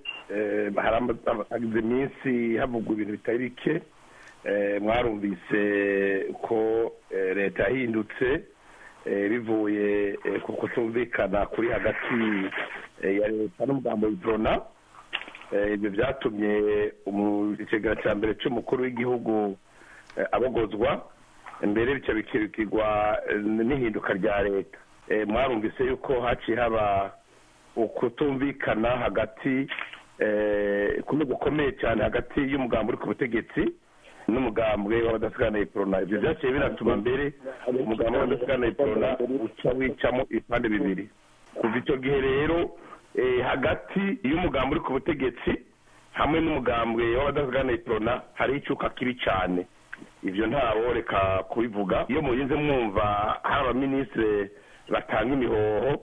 haragize iminsi havugwa ibintu bitari bike mwarumvise ko leta yahindutse bivuye ku kutumvikana kuri hagati ya leta n'umugambo w'ibrona ibyo byatumye ikigega cya mbere cy'umukuru w'igihugu abogozwa mbere bityo bikirikirwa n'ihinduka rya leta mwarumvise yuko haciye haba ukutumvikana hagati kumwe gukomeye cyane hagati y'umugambo uri ku butegetsi n'umugambwe w'abadasigana iporona ibyo byaciye binatuma mbere umugambi w'abadasigana iporona uca wicamo ibipande bibiri kuva icyo gihe rero hagati y'umugambi uri ku butegetsi hamwe n'umugambwe w'abadasigana iporona hari icyuka kibi cyane ibyo ntawo reka kubivuga iyo murinze mwumva hari abaminisitiri batanga imihoho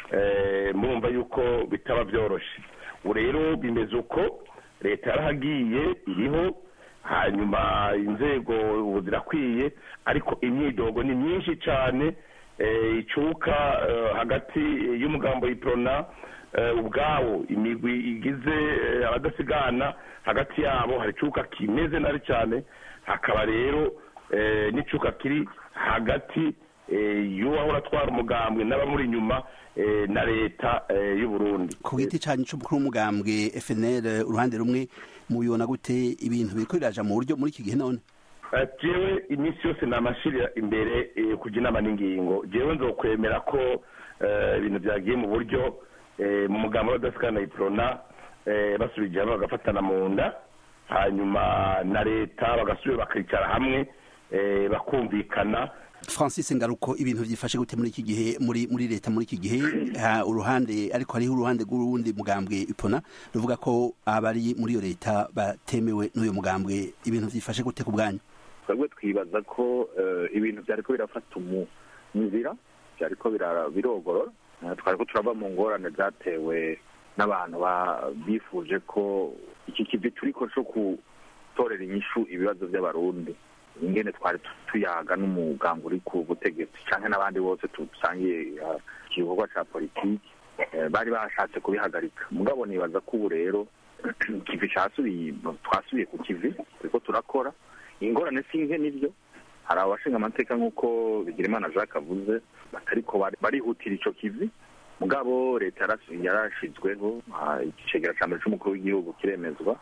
mwumva yuko bitaba byoroshye ubu rero bimeze uko leta yarahagiye iriho hanyuma inzego ubu zirakwiye ariko imyidogo ni myinshi cyane eh, icuka eh, hagati y'umugambo iprona eh, ubwawo imigwi igize eh, abadasigana hagati yabo hari icuka kimeze nabi cyane hakaba rero eh, n'icuka kiri hagati eh, y'uwahora atwara umugambwe n'abamuri inyuma eh, na leta eh, y'u Burundi ku giti cyanyu cy'umukuru w'umugambwe FNL uruhande rumwe mubibona gute ibintu biriko biraja mu buryo muri iki gihe none Eh, jewe iminsi yose namashirira imbere eh, kuja inama n'ingingo jewe nzokwemera ko eh, ibintu byagiye mu buryo eh, mu mugambo w'abadasikana iprona eh, basubije hamwe bagafatana mu nda hanyuma na leta bagasubira bakicara hamwe eh, bakumvikana Francis Ngaruko ibintu byifashe gute muri iki gihe muri muri leta muri iki gihe ha, uruhande ariko hariho uruhande rw'urundi mugambwe ipona ruvuga ko abari muri iyo leta batemewe n'uyo mugambwe ibintu byifashe gute ku bwanyu twebwe twibaza ko eh, ibintu byariko birafata umu- inzira byariko bira- birogorora Eh, twariko turava mu ngorane zatewe n'abantu ba- bifuje ko iki kivi turiko co gutorera inyishu ibibazo by'abarundi ingene twari tu- tuyaga n'umugambi uri ku butegetsi canke n'abandi bose dusangiye eh, igikorwa ca politiki eh, bari bashatse kubihagarika mugabo nibaza ko ubu rero ikivi casubiye twasubiye ku kivi turiko turakora ingorane si nke nivyo hari abashinga amateka nk'uko bigirimana jacques avuze batariko bari- barihutira ico kivi mugabo leta yaras- yarashizweho ah, icegera ca mbere c'umukuru w'igihugu kiremezwa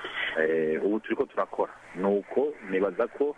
Eh, ubu turiko turakora nuko nibaza ko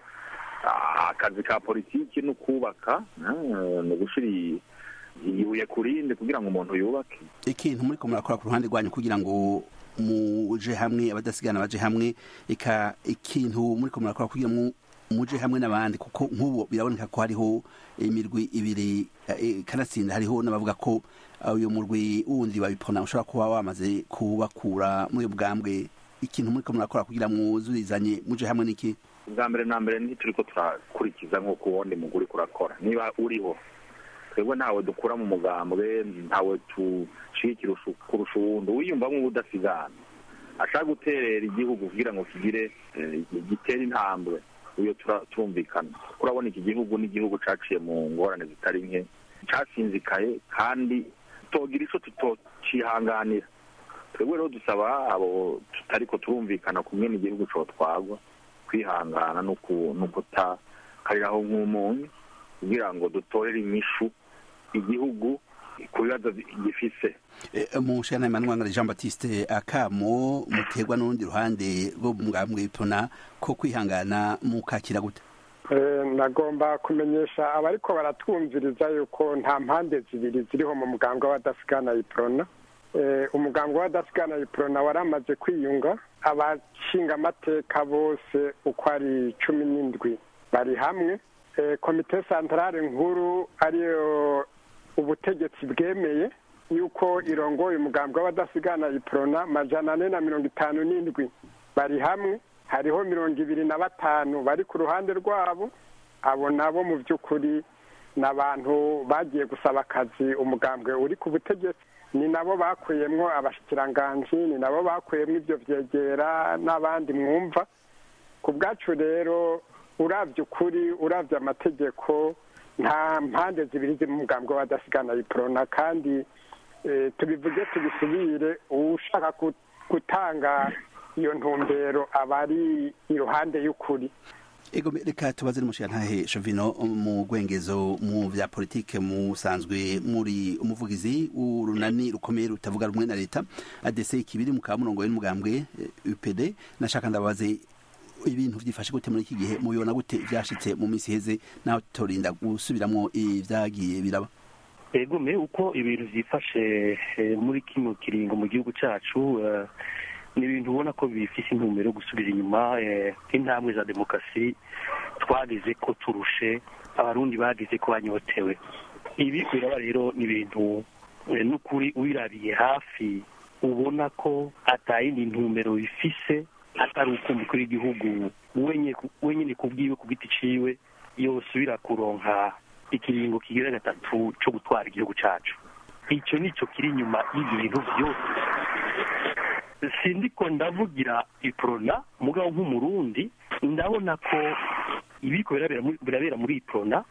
ah, akazi ka politiki no kubaka ah, ni ugushira i- ibuye ku rindi kugira ngo umuntu yubake ikintu muri ko murakora ku ruhande rwanyu kugira ngo muje hamwe abadasigana baje hamwe eka ikintu muri ko murakora kugira ngo muje hamwe n'abandi kuko nk'ubu biraboneka ko hariho imirwi ibiri eh, kanatsinda hariho n'abavuga ko uh, uyu murwi wundi wabipona ushobora kuba wamaze kubakura muri uyu bwambwe ikintu muri ko murakora kugira ngo mwuzurizanye muje hamwe n'iki ubwa mbere na mbere ntituriko turakurikiza nk'uko uwundi muguri kurakora niba uriho twebwe ntawe dukura mu mugambwe ntawe tushigikira ushu- kurusha uwundi wiyumvamo ubudasigana ashaka guterera igihugu kugira ngo kigire eh, gitere intambwe uyo tura- turumvikana kuko urabona iki gihugu n'igihugu caciye mu ngorane zitari nke casinzikaye kandi togira ico tutocihanganira twebwe rero dusaba abo tutariko turumvikana kumwe n'igihugu cotwagwa kwihangana no ku- no kutakariraho nk'umunyu kugira ngo dutorere inyishu igihugu ku bibazo bi- gifise mu nshingano Emmanuel Jean Baptiste akamo muterwa n'urundi ruhande rwo mu bwambwe ipona ko kwihangana mukakira gute Eh, nagomba kumenyesha abariko baratwumviriza yuko nta mpande zibiri ziriho mu mugambwe w'abadasigana iprona Eh, umugambwe w'abadasigana iprona waramaze kwiyunga abashinga amateka bose uko ari cumi n'indwi bari hamwe Eh, komite santarare nkuru ariyo ubutegetsi bwemeye yuko irongoye umugambwe w'abadasigana iprona majana ane na mirongo itanu n'indwi bari hamwe hariho mirongo ibiri na batanu bari ku ruhande rwabo abo nabo mu by'ukuri ni abantu bagiye gusaba akazi umugambwe uri ku butegetsi ni nabo bakuyemwo abashikiranganji ni nabo bakuyemwo ibyo vyegera n'abandi mwumva ku bwacu rero uravye ukuri uravye amategeko nta mpande zibiri ziri mu mugambwe w'abadasigana iprona kandi eh, tubivuge tubisubire ushaka ku- gutanga iyo ntumbero aba ari iruhande y'ukuri ego reka tubaze n'umushirantahe Shovino mu gwengezo mu vya politike musanzwe muri umuvugizi w'urunani rukomeye rutavuga rumwe na leta ADC kibiri mu kamurongo y'umugambwe eh, UPD nashaka ndabaze ibintu vyifashe gute muri iki gihe mubibona gute vyashitse mu misi heze naho tutorinda gusubiramwo ivyagiye biraba egume uko ibintu vyifashe eh, muri kino kiringo mu gihugu cacu eh, ni ibintu ubona ko bifise intumbero yo gusubira inyuma eh, intambwe za demokarasi twagize ko turushe abarundi bagize ko banyotewe ibi biraba rero ni ibintu eh, n'ukuri ubirabiye hafi ubona ko atayindi ntumbero bifise atari uko umukuru w'igihugu wenye- wenyene ku bwiwe ku giti ciwe yosubira kuronka ikiringo kigira gatatu co gutwara igihugu cacu ico nico kiri inyuma y'ibintu vyose sindiko ndavugira iprona mugabo nk'umurundi ndabona ko ibiriko birabera muri- birabera muri iprona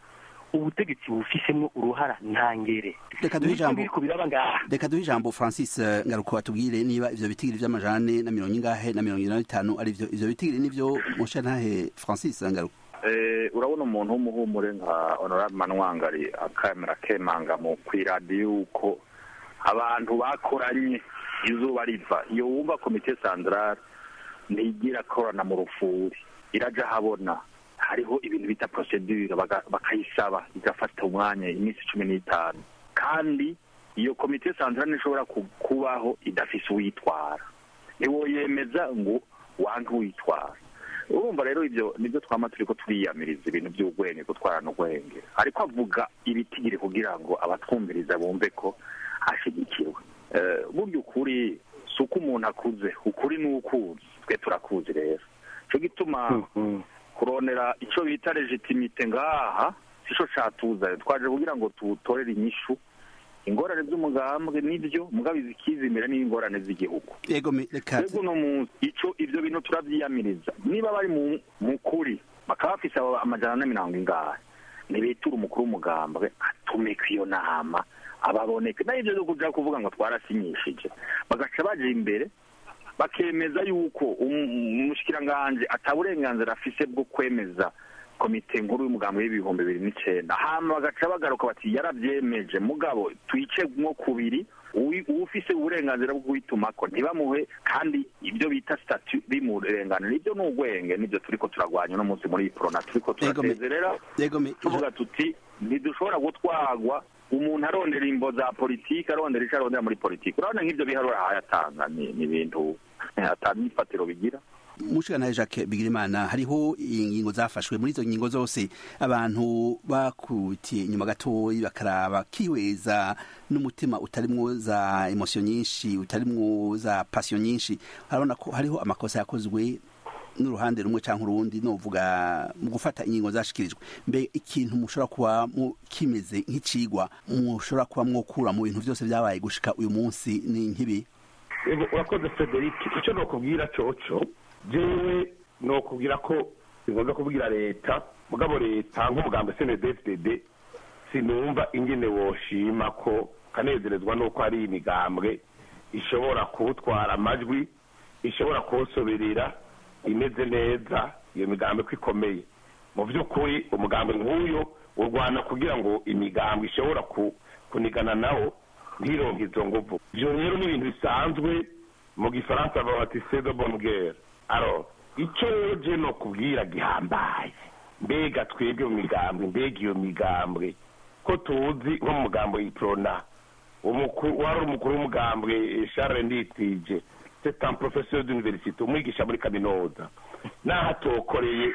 ubutegetsi bufisemo uruhara ntangere reka duhe Niko ijambo biriko biraba ngaha reka duhe ijambo francis eh, ngaruko batubwire niba ivyo bitigiri vy'amajane na mirongo ingahe na mirongo ine na bitanu ari vyo ivyo bitigiri nivyo musha ntahe francis ngaruko Eh, urabona umuntu w'umuhumure nka honorable manwangari akamera kemanga mu kw'iradiyo yuko abantu bakoranye izuba riva iyo wumva komite sandarare ntigira korana mu rufuri iraja habona hariho ibintu bita procedure baga- bakayisaba igafata umwanya iminsi cumi n'itanu kandi iyo komite sandarare ntishobora ku- kubaho idafise uwitwara ntiwoyemeza ngo wange uwitwara urumva rero ibyo nibyo twama turiko turiyamiriza ibintu by'ubwenge gutwarana ubwenge ariko avuga ibitigiri kugira ngo abatwumviriza bumve ko ashyigikiwe Eh, burya ukuri si uko umuntu akuze ukuri ni ukuzi twe turakuzi rero cyo gituma kuronera icyo bita legitimite ngaha sico catuzanye twaje kugira ngo tutorere inyishu ingorane z'umugambwe nibyo mugabizi ikizimira n'ingorane z'igihugu yego me- reka twebwe uno munsi ico ivyo bintu turavyiyamiriza niba bari mu mu kuri bakaba bafise abo amajana na mirongo ingahe nibitura umukuru w'umugambwe atumika iyo nama ababoneke nayo ivyo vyo kuja kuvuga ngo twarasinyishije bagaca baja imbere bakemeza yuko um- umushikiranganje ata burenganzira afise bwo kwemeza komite nkuru y'umugambi w'ibihumbi bibiri n'icenda hama bagaca bagaruka bati yaravyemeje mugabo twice nko kubiri uwi- uwufise uburenganzira bwo kubitumako ntibamuhe kandi ibyo bita statu bimurenganira ibyo ni ugwenge nibyo turiko turagwanya uno munsi muri iyi porona turiko Yego me- turatezerera yego me- tuvuga tuti ntidushobora gutwagwa umuntu arondera imbo za politiki arondera ico arondera muri politiki urabona nk'ivyo biharuro ahayatanga ni ni ibintu atanifatiro bigira mushikana Jacques Bigirimana hariho ingingo zafashwe muri izo ngingo zose abantu bakutiye inyuma gatoyi bakaraba kiweza n'umutima utarimwo za emotion nyinshi utarimwo za passion nyinshi harabona ko hariho amakosa yakozwe n'uruhande rumwe cyangwa urundi novuga mu gufata ingingo zashikirijwe mbe ikintu mushobora kuba mu- kimeze nk'icigwa mushobora kuba mwokura mu bintu byose byabaye gushika uyu munsi ni nk'ibi Ego, urakoze frederic icyo nokubwira coco jewe nokubwira ko singombwa kubwira leta mugabo leta nk'umugambi snedfdd sinumva ingene woshima ko kanezerezwa n'uko hari imigambwe ishobora kuwutwara amajwi ishobora kuwusoberera imeze neza iyo migambwe ko ikomeye mu by'ukuri umugambi nk'uyo urwana kugira ngo imigambwe ishobora ku- kunigana nawo ntironke izo nguvu ivyo rero ni ibintu bisanzwe mu gifaransa bavuga bati c'est de bonne guerre alors ico rero je nokubwira gihambaye mbega twebwe mu migambwe mbega iyo migambwe ko tuzi nko mu mugambo y'iprona umukuru wari umukuru w'umugambwe eh, Charles Nditije c'est un professeur d'université umwigisha muri kaminuza naho atokoreye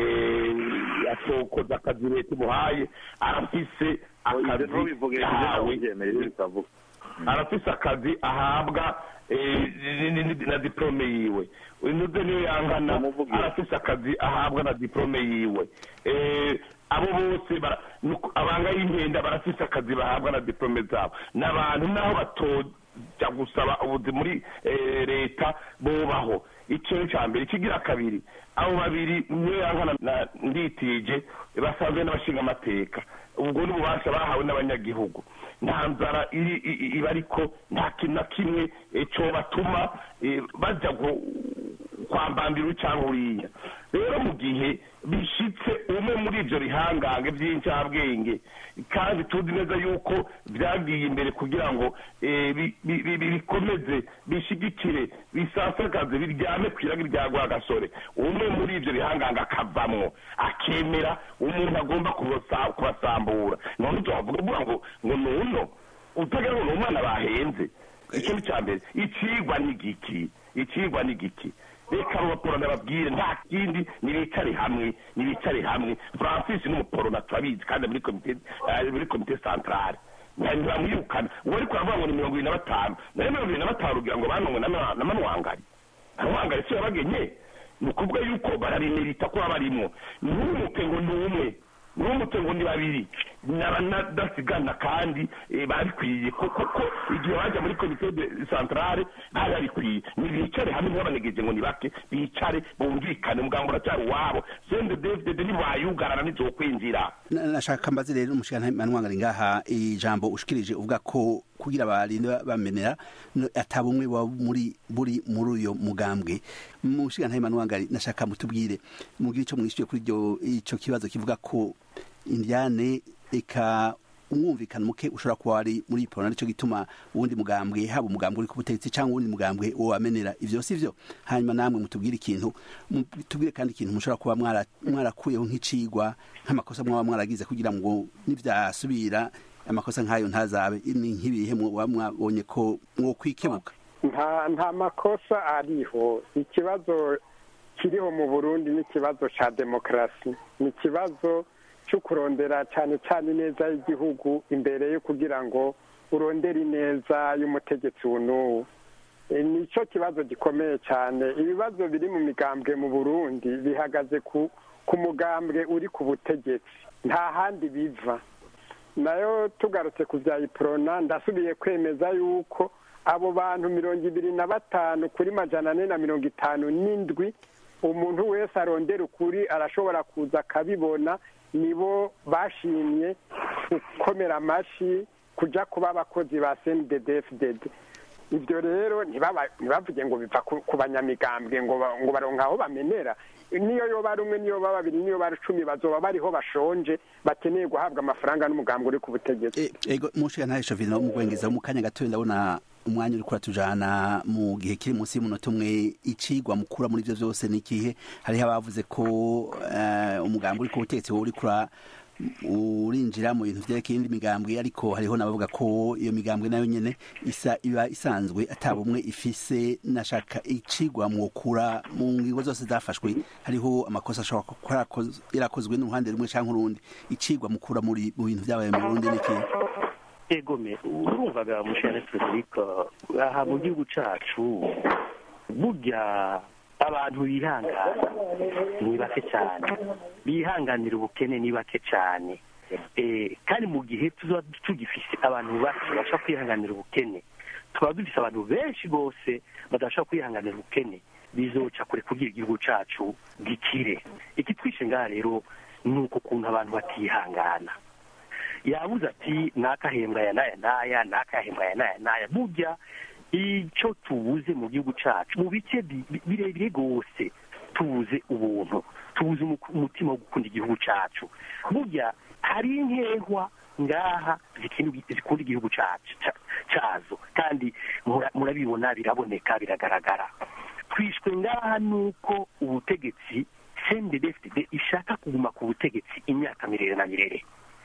eh, atokoza akazi leta imuhaye arafise akazi ntubivuge yahawe byemeye bitavuga arafise akazi ahabwa eh, ni- ni- ni- na diplome yiwe inuze niyo yangana arafise akazi ahabwa na diplome yiwe Eh, abo bose bara- nuko- abanga y'inkenda barafise akazi bahabwa na diplome zabo n'abantu naho batoja gusaba ubuzi muri eh, leta bobaho icyo ni icya mbere ikigira kabiri abo babiri niyo yangana na nditije basanzwe n'abashinga amateka ubwo ni ububasha bahawe n'abanyagihugu nta nzara iri i- i- iba ariko nta kintu na kimwe eh, cobatuma eh, baja gu- kwambambira cyangwa uriya rero mu gihe bishitse umwe muri ibyo bihangange by'incabwenge kandi tuzi neza yuko byagiye imbere kugira ngo eh, bi- bi- bi- bi- bikomeze bishigikire bisasagaze biryame ku iragi rya rwagasore umwe muri ibyo bihangange akavamwo akemera umuntu agomba kubasa- kubasambura none tuhavuga uvuga ngo ngo nuno utagira ngo ni umwana bahenze icyo ni cya mbere icigwa ni giki icigwa ni giki reka abaporona babwire nta kindi nibicare hamwe nibicare hamwe francis ni umuporona turabizi kandi muri komite eh, muri komite centrale ntibamwirukana uwo ariko aravuga ngo ni mirongo ibiri na batanu nayo mirongo ibiri na batanu ugira ngo banongwe na Ma- na manwangari manwangari si yabagenye ni ukuvuga yuko barabimerita kuba barimo ntumuke ngo ni umwe n'umutwe ngo ni babiri n'abadasigana kandi eh, babikwiye kuko ko igihe bajya muri komite de centrale bari babikwiye nibicare hamwe ntibabanegeje ngo ni bake bicare bumvikane umugambo uracyari uwabo sende devide ntibayugarana ntizokwinjira Na- nashaka mbaze rero umushikirantahe manwangari ngaha ijambo ushikirije uvuga ko kugira abarinde bamenera no- atabumwe wa muri buri muri uyo mugambwe umushikirantahe manwangari nashaka mutubwire mugire ico mwishyuye kuri iryo ico kibazo kivuga ko indiane eka umwumvikano muke ushobora kuba wari muri ipona nicyo gituma uwundi mugambwe haba umugambwe uri ku butegetsi cyangwa uwundi mugambwe wo wamenera ivyo si vyo hanyuma namwe mutubwire ikintu mutubwire kandi ikintu mushobora kuba mwara- mwarakuyeho nk'icigwa nk'amakosa mwaba mwaragize kugira ngo nivyasubira amakosa nk'ayo ntazabe ni nk'ibihe muba mwabonye ko mwokwikebuka nta nta makosa ariho ikibazo kiriho mu burundi ni ikibazo cya demokarasi ni ikibazo cyo kurondera cyane cyane ineza y'igihugu imbere yo kugira ngo urondere ineza y'umutegetsi uyu n'uwo E, ni cyo kibazo gikomeye cyane ibibazo biri mu migambwe mu burundi bihagaze ku ku mugambwe uri ku butegetsi nta handi biva nayo tugarutse ku bya iprona ndasubiye kwemeza yuko abo bantu mirongo ibiri na batanu kuri majana ane na mirongo itanu n'indwi umuntu wese arondera ukuri arashobora kuza akabibona nibo bashimye gukomera amashyi kuja kuba abakozi ba cndddfdd ibyo rero ntibaba- ntibavuge ngo biva ku ku banyamigambwe ngo ba- ngo baronka aho bamenera niyo yoba ari umwe niyo baba babiri niyo bari icumi bazoba bariho bashonje bakeneye guhabwa amafaranga n'umugambwe uri ku butegetsi ego umushikirantahe shovino wo mu bwengeza mu kanya gatoya ndabona umwanya uri kuratujana mu gihe kiri munsi y'umunota umwe icigwa mukura muri ivyo vyose ni ikihe hariho abavuze ko eh, umugambi uri ku butegetsi wowe uri kura urinjira mu bintu vyerekeye indi migambwe ariko hariho n'abavuga ko iyo migambwe nayo nyene isa iba isanzwe atabumwe ifise nashaka icigwa mwokura mu ngingo zose zafashwe hariho amakosa ashobora kuba yarakoz- yarakozwe n'uruhande rumwe canke urundi icigwa mukura muri mu bintu vyabaye mu Burundi ni ikihe egome urumvaga mushane frederica aha mu gihugu cacu burya abantu bihangana ni bake cyane bihanganira ubukene ni bake cyane Eh, kandi mu gihe tuba tugifise abantu bake bashobora kwihanganira ubukene tuba dufise abantu benshi rwose badashobora kwihanganira ubukene bizoca kure kugira igihugu cacu gikire ikitwishe ngaha rero ni uko kuntu abantu batihangana yabuze ati nakahembwa ya naya naya nakahembwa ya naya naya burya icyo tubuze mu gihugu cyacu mu bice bi- bi- birebire rwose tubuze ubuntu tubuze umu- umutima wo gukunda igihugu cyacu burya hari inkehwa ngaha zikindi- zikunda igihugu cyacu ca- cyazo kandi mura- murabibona biraboneka biragaragara twishwe ngaha nuko ubutegetsi cndfd ishaka kuguma ku butegetsi imyaka mirere na mirere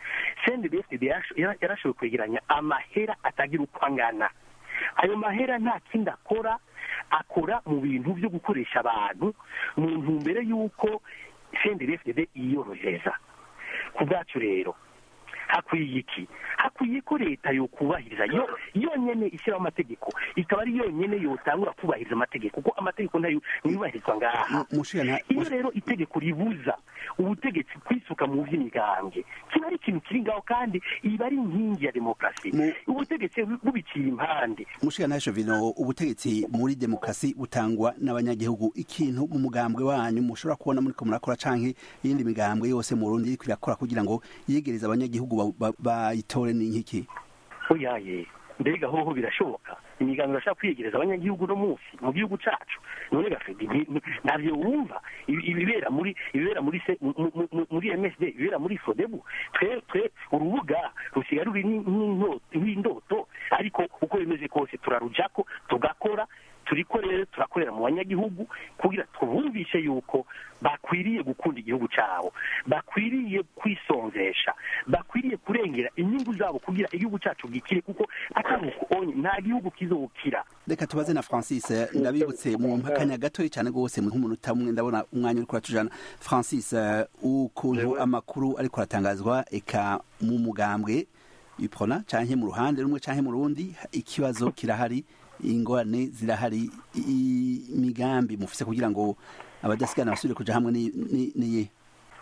cndfd yarashoboye kwegeranya amahera atagira uko angana ayo mahera nta kindi akora akora mu bintu byo gukoresha abantu mu ntumbero y'uko cndfd yiyorohereza ku bwacu rero hakwiye iki hakwiye ko leta yokubahiriza yo yonyene ishyiraho amategeko ikaba ari yonyene yotangura kubahiriza amategeko kuko amategeko nayo ntiyubahirizwa ngaha iyo rero itegeko ribuza ubutegetsi kwisuka mu by'imigambwe kiba ari ikintu kiri ngaho kandi iba ari inkingi ya demokarasi ubutegetsi bubiciye impande umushikirantahe shovino ubutegetsi muri demokarasi butangwa n'abanyagihugu ikintu mu mugambwe wanyu mushobora kubona muriko murakora canke iyindi migambwe yose mu Burundi iriko irakora kugira ngo yegereze abanyagihugu ba- ba- bayitore ni nk'iki oyaye mbega hoho birashoboka imigambi irashaka kwiyegereza abanyagihugu no munsi mu gihugu cacu none gafedi ntabyo wumva ibi- ibibera muri ibibera muri se- mu- mu- mu- muri MSD ibibera muri Fodebu twe twe urubuga rusigaye ruri ni- nk'into- nk'indoto ariko uko bimeze kose turarujako tugakora turiko rero turakorera mu banyagihugu kugira tubumvishe yuko bakwiriye gukunda igihugu cyabo bakwiriye kwisonzesha bakwiriye kurengera inyungu zabo kugira igihugu cyacu gikire kuko atari uko onye nta gihugu kizokira reka tubaze na francis eh, ndabibutse mu mpakanya gatoya cyane rwose mu nk'umunota umwe ndabona umwanya uri kuratujana francis eh, ukuntu amakuru ariko aratangazwa eka mu mugambwe iprona canke mu ruhande rumwe canke mu rundi ikibazo kirahari ingorane zirahari i- imigambi mufise kugira ngo abadasigana basubire kuja hamwe ni- ni- niye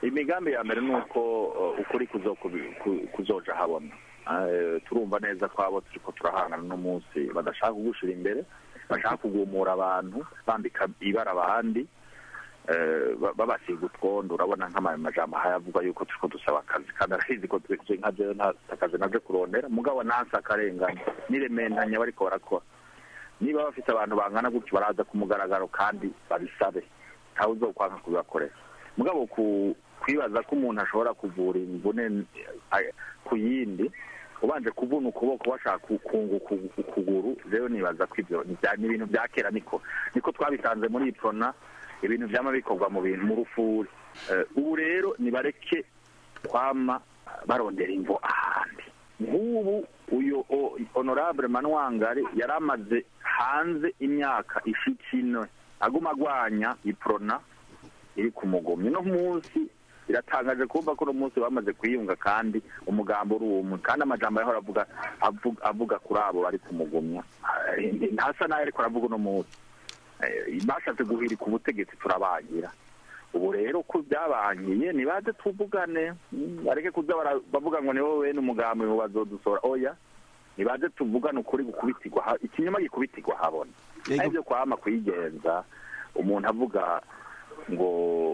imigambi ya mbere ni uko uh, ukuri kuzo- ku- kuzoja habona Eh, turumva neza ko abo turiko turahangana no munsi badashaka kugushira imbere bashaka kugumura abantu bambika ibara abandi eh, ba- babasiga utwondo urabona nk'amajambo hayavuga yuko turiko dusaba akazi kandi arahizi ko twe nka jewe nta akazi naje kurondera mugabo nansi akarengane nirementanya bariko barakora niba bafite abantu bangana gutyo baraza ku mugaragaro kandi babisabe ntawe uzokwanga kubibakorera mugabo ku kwibaza ko umuntu ashobora kuvura imvune eh, ku yindi ubanje kuvuna ukuboko washaka ku- kunguka ukuguru rero nibaza ko ibyo ni bya- ni ibintu bya kera niko niko twabisanze muri iprona ibintu byama bikorwa mu bintu mu rufuri Eh, ubu rero nibareke kwama barondera imvo ahandi nk'ubu uyu o- honorable manwangari yari amaze hanze imyaka ishika ine aguma agwanya iprona iri ku mugomyi no munsi biratangaje kumva ko uno munsi bamaze kwiyunga kandi umugambo uri umwe kandi amajambo yahora avuga avuga, avuga kuri abo bari kumugumya Eh, ntasa nayo ariko aravuga uno munsi Eh, bashatse guhirika ubutegetsi turabangira ubu rero ko byabangiye nibaze tuvugane mm, bareke kuza bara- bavuga ngo nibo bene umugambi ngo bazodusora oya nibaze tuvugane ukuri gukubitirwa ha- ikinyoma gikubitirwa habona ari byo kwama kwigenza umuntu avuga ngo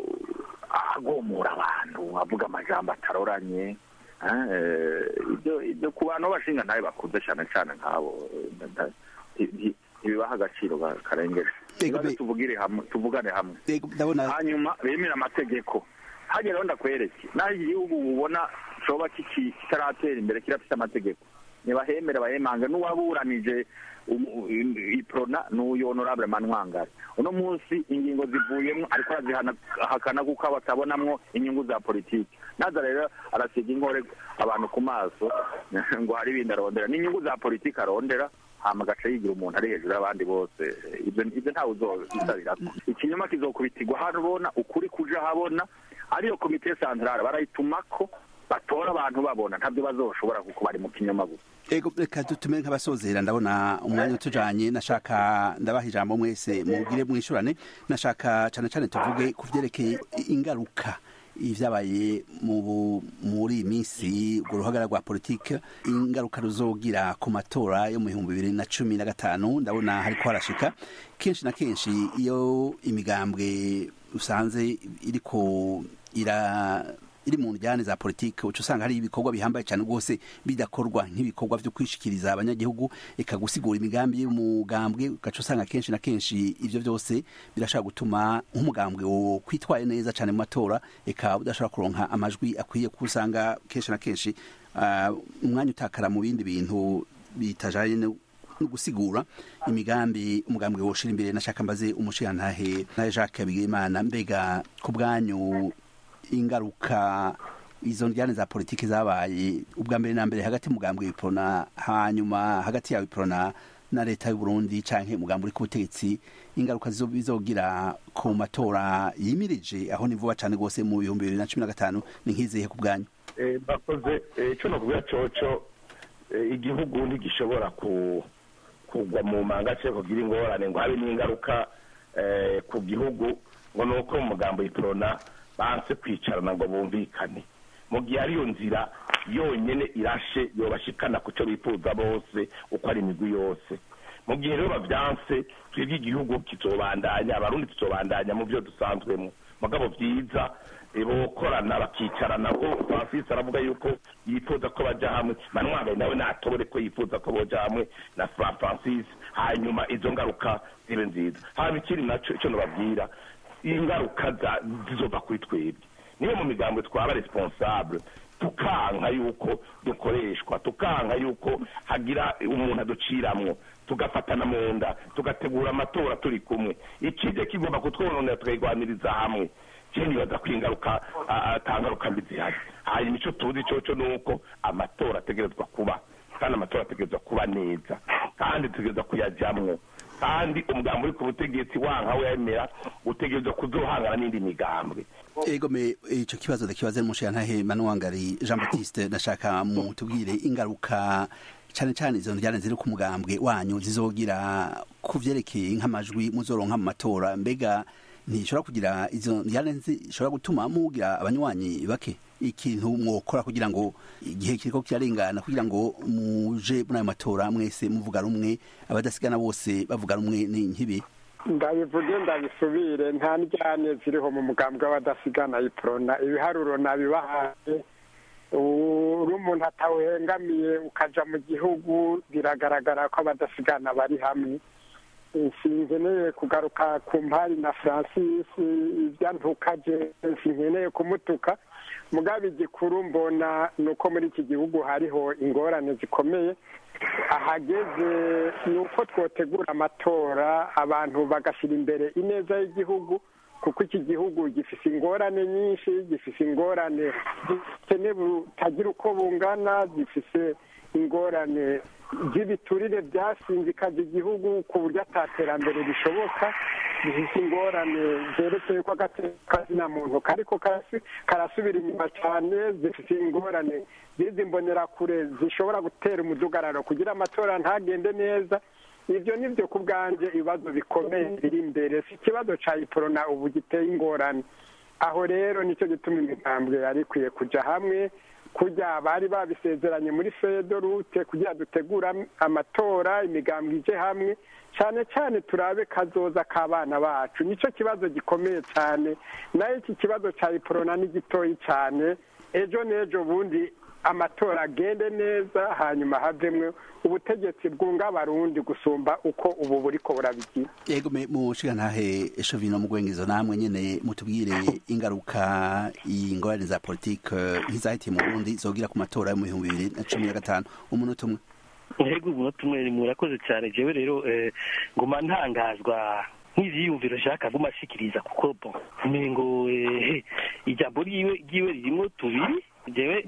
agomura abantu avuga amajambo ataroranye eh, ibyo ibyo ku bantu b'abashinga ntabe bakuze cyane cyane nk'abo eh, nda- nti- nti- ntibibaha agaciro ba- karengeje nibaze tuvugire hamwe tuvugane hamwe hanyuma bemera amategeko hagera aho ndakwereke naho igihugu ubona coba kiki- kitaratera imbere kirafite amategeko ntibahemere bahemange n'uwaburanije umu- i- iprona n'uyu honorable manwangari uno munsi ingingo zivuyemo ariko arazihakana kuko batabonamwo inyungu za politiki naza rero arasiga inkore abantu ku maso ngo hari ibindi arondera n'inyungu za politiki arondera hama agaca yigira umuntu ari hejuru y'abandi bose ibyo ibyo ntawe uzobisabirako ikinyoma kizokubitirwa habona ukuri kuja habona ariyo komite santrale barayitumako batora abantu babona ntabyo bazoshobora kuko bari mu kinyoma gusa ego reka dutume nk'abasozera ndabona umwanya utujanye nashaka ndabaha ijambo mwese mugire mwishurane nashaka cyane cyane tuvuge ku vyerekeye ingaruka ivyabaye mu bu- muri iyi minsi urwo ruhagara rwa politike ingaruka ruzogira ku matora yo mu bihumbi bibiri na cumi na gatanu ndabona hariko harashika kenshi na kenshi iyo imigambwe usanze iriko ira iri mu njyane za politike uca usanga hari ibikorwa bihambaye cyane rwose bidakorwa nk'ibikorwa byo kwishikiriza abanyagihugu eka gusigura imigambi y'umugambwe ugaca usanga kenshi na kenshi ivyo byose birashobora gutuma nk'umugambwe wo kwitwaye neza cyane mu matora eka udashobora kuronka amajwi akwiye kuko usanga kenshi na kenshi ah, umwanya utakara mu bindi bintu bitajanye no no gusigura imigambi umugambwe woshira imbere nashaka mbaze umushirantahe na Jacques Bigimana mbega ku bwanyu ingaruka izo njyane za politiki zabaye ubwa mbere na mbere hagati y'umugambwe w'iprona hanyuma hagati yawe iprona na leta y'u Burundi canke umugambi uri ku butegetsi ingaruka zizo- bizogira ku matora yimirije aho ni vuba cane rwose mu bihumbi bibiri na cumi na gatanu ni nk'izihe ku bwanyu Eh, bakoze eh, ico nokuvuga coco eh, igihugu ntigishobora ku kugwa mu manga cyangwa kugira ingorane ngo habe n'ingaruka eh, ku gihugu ngo ni uko mu mugambo y'iprona banse kwicarana ngo bumvikane mu gihe ariyo nzira yonyene irashe yobashikana ku cyo bifuza bose uko ari imigwi yose mu gihe rero bavyanse twebwe igihugu kizobandanya abarundi tuzobandanya mu byo dusanzwemo mugabo vyiza eh, bokorana bakicarana ko francis aravuga yuko yifuza ko baja hamwe manwagaye nawe natobore ko yifuza ko boja hamwe na Fra- francis hanyuma izo ngaruka zibe nziza haba ikindi naco ico nobabwira ingaruka za- zizova kuri twebwe niyo mu migambo twaba responsable tukanka yuko dukoreshwa tukanka yuko hagira umuntu aduciramwo tugafatana mu nda tugategura amatora turi kumwe ikije kigomba kutwononera tukayigwaniriza hamwe je nibaza ko ingaruka ah, ata ngaruka mbi zihari hanyuma ico tuzi coco ni uko amatora ategerezwa kuba kandi amatora ategerezwa kuba neza kandi tutegerezwa kuyajamwo kandi umugambi uri ku butegetsi wanka wemera utegerezwa kuzohangana n'indi migambwe ego me ico kibazo ndakibaze n'umushirantahe Manuwangari Jean Baptiste ndashaka mu tubwire ingaruka cyane cyane izo njyane ziri ku mugambwe wanyu zizogira ku vyerekeye nk'amajwi muzoronka mu matora mbega ntishobora kugira izo njyane zishobora gutuma mugira abanywanyi bake ikintu mwokora kugira ngo igihe kiriko kirarengana kugira ngo muje muri ayo matora mwese muvuga rumwe abadasigana bose bavuga rumwe ni nkibi ndabivuge ndabisubire nta njyane ziriho mu mugambwe w'abadasigana iprona ibiharuro nabibahaye uri umuntu atawuhengamiye ukaja mu gihugu biragaragara ko abadasigana bari hamwe sinkeneye kugaruka ku mpari na francis ibyantukaje sinkeneye kumutuka mugabe igikuru mbona ni uko muri iki gihugu hariho ingorane zikomeye ahageze ni uko twotegura amatora abantu bagashyira imbere ineza y'igihugu kuko iki gihugu gifite ingorane nyinshi gifite ingorane z'ubukene butagira uko bungana gifite ingorane z'ibiturire byasinzikaje igihugu ku buryo ataterambere rishoboka gifite ingorane zerekeye ko akazina muntu kariko karasubira inyuma cyane zifite ingorane z'izi mbonerakure zishobora gutera umudugararo kugira amatora ntagende neza ibyo ni byo ku bwanjye ibibazo bikomeye biri imbere si ikibazo cya iporona ubu giteye ingorane aho rero nicyo gituma imigambwe yari ikwiye kujya hamwe kujya bari babisezeranye muri fedorute kugira dutegura amatora imigambwe ije hamwe cyane cyane turabe kazoza k'abana bacu nicyo kibazo gikomeye cyane nayo iki kibazo cya iporona ni gitoyi cyane ejo n'ejo bundi amatora agende neza hanyuma havemwe ubutegetsi bwunga abarundi gusumba uko ubu buriko burabigira yego mu nshingantahe shovino mu gwengezo namwe nyene mutubwire ingaruka ingorane za politike nk'izahitiye mu burundi zogira ku matora yo mu bihumbi bibiri na cumi na gatanu umunota umwe ntego umunota umwe murakoze cyane jewe rero nguma ntangazwa nk'ivyiyumviro nshaka guma ashikiriza kuko bon umengo ijambo ryiwe ryiwe ririmwo tubiri jewe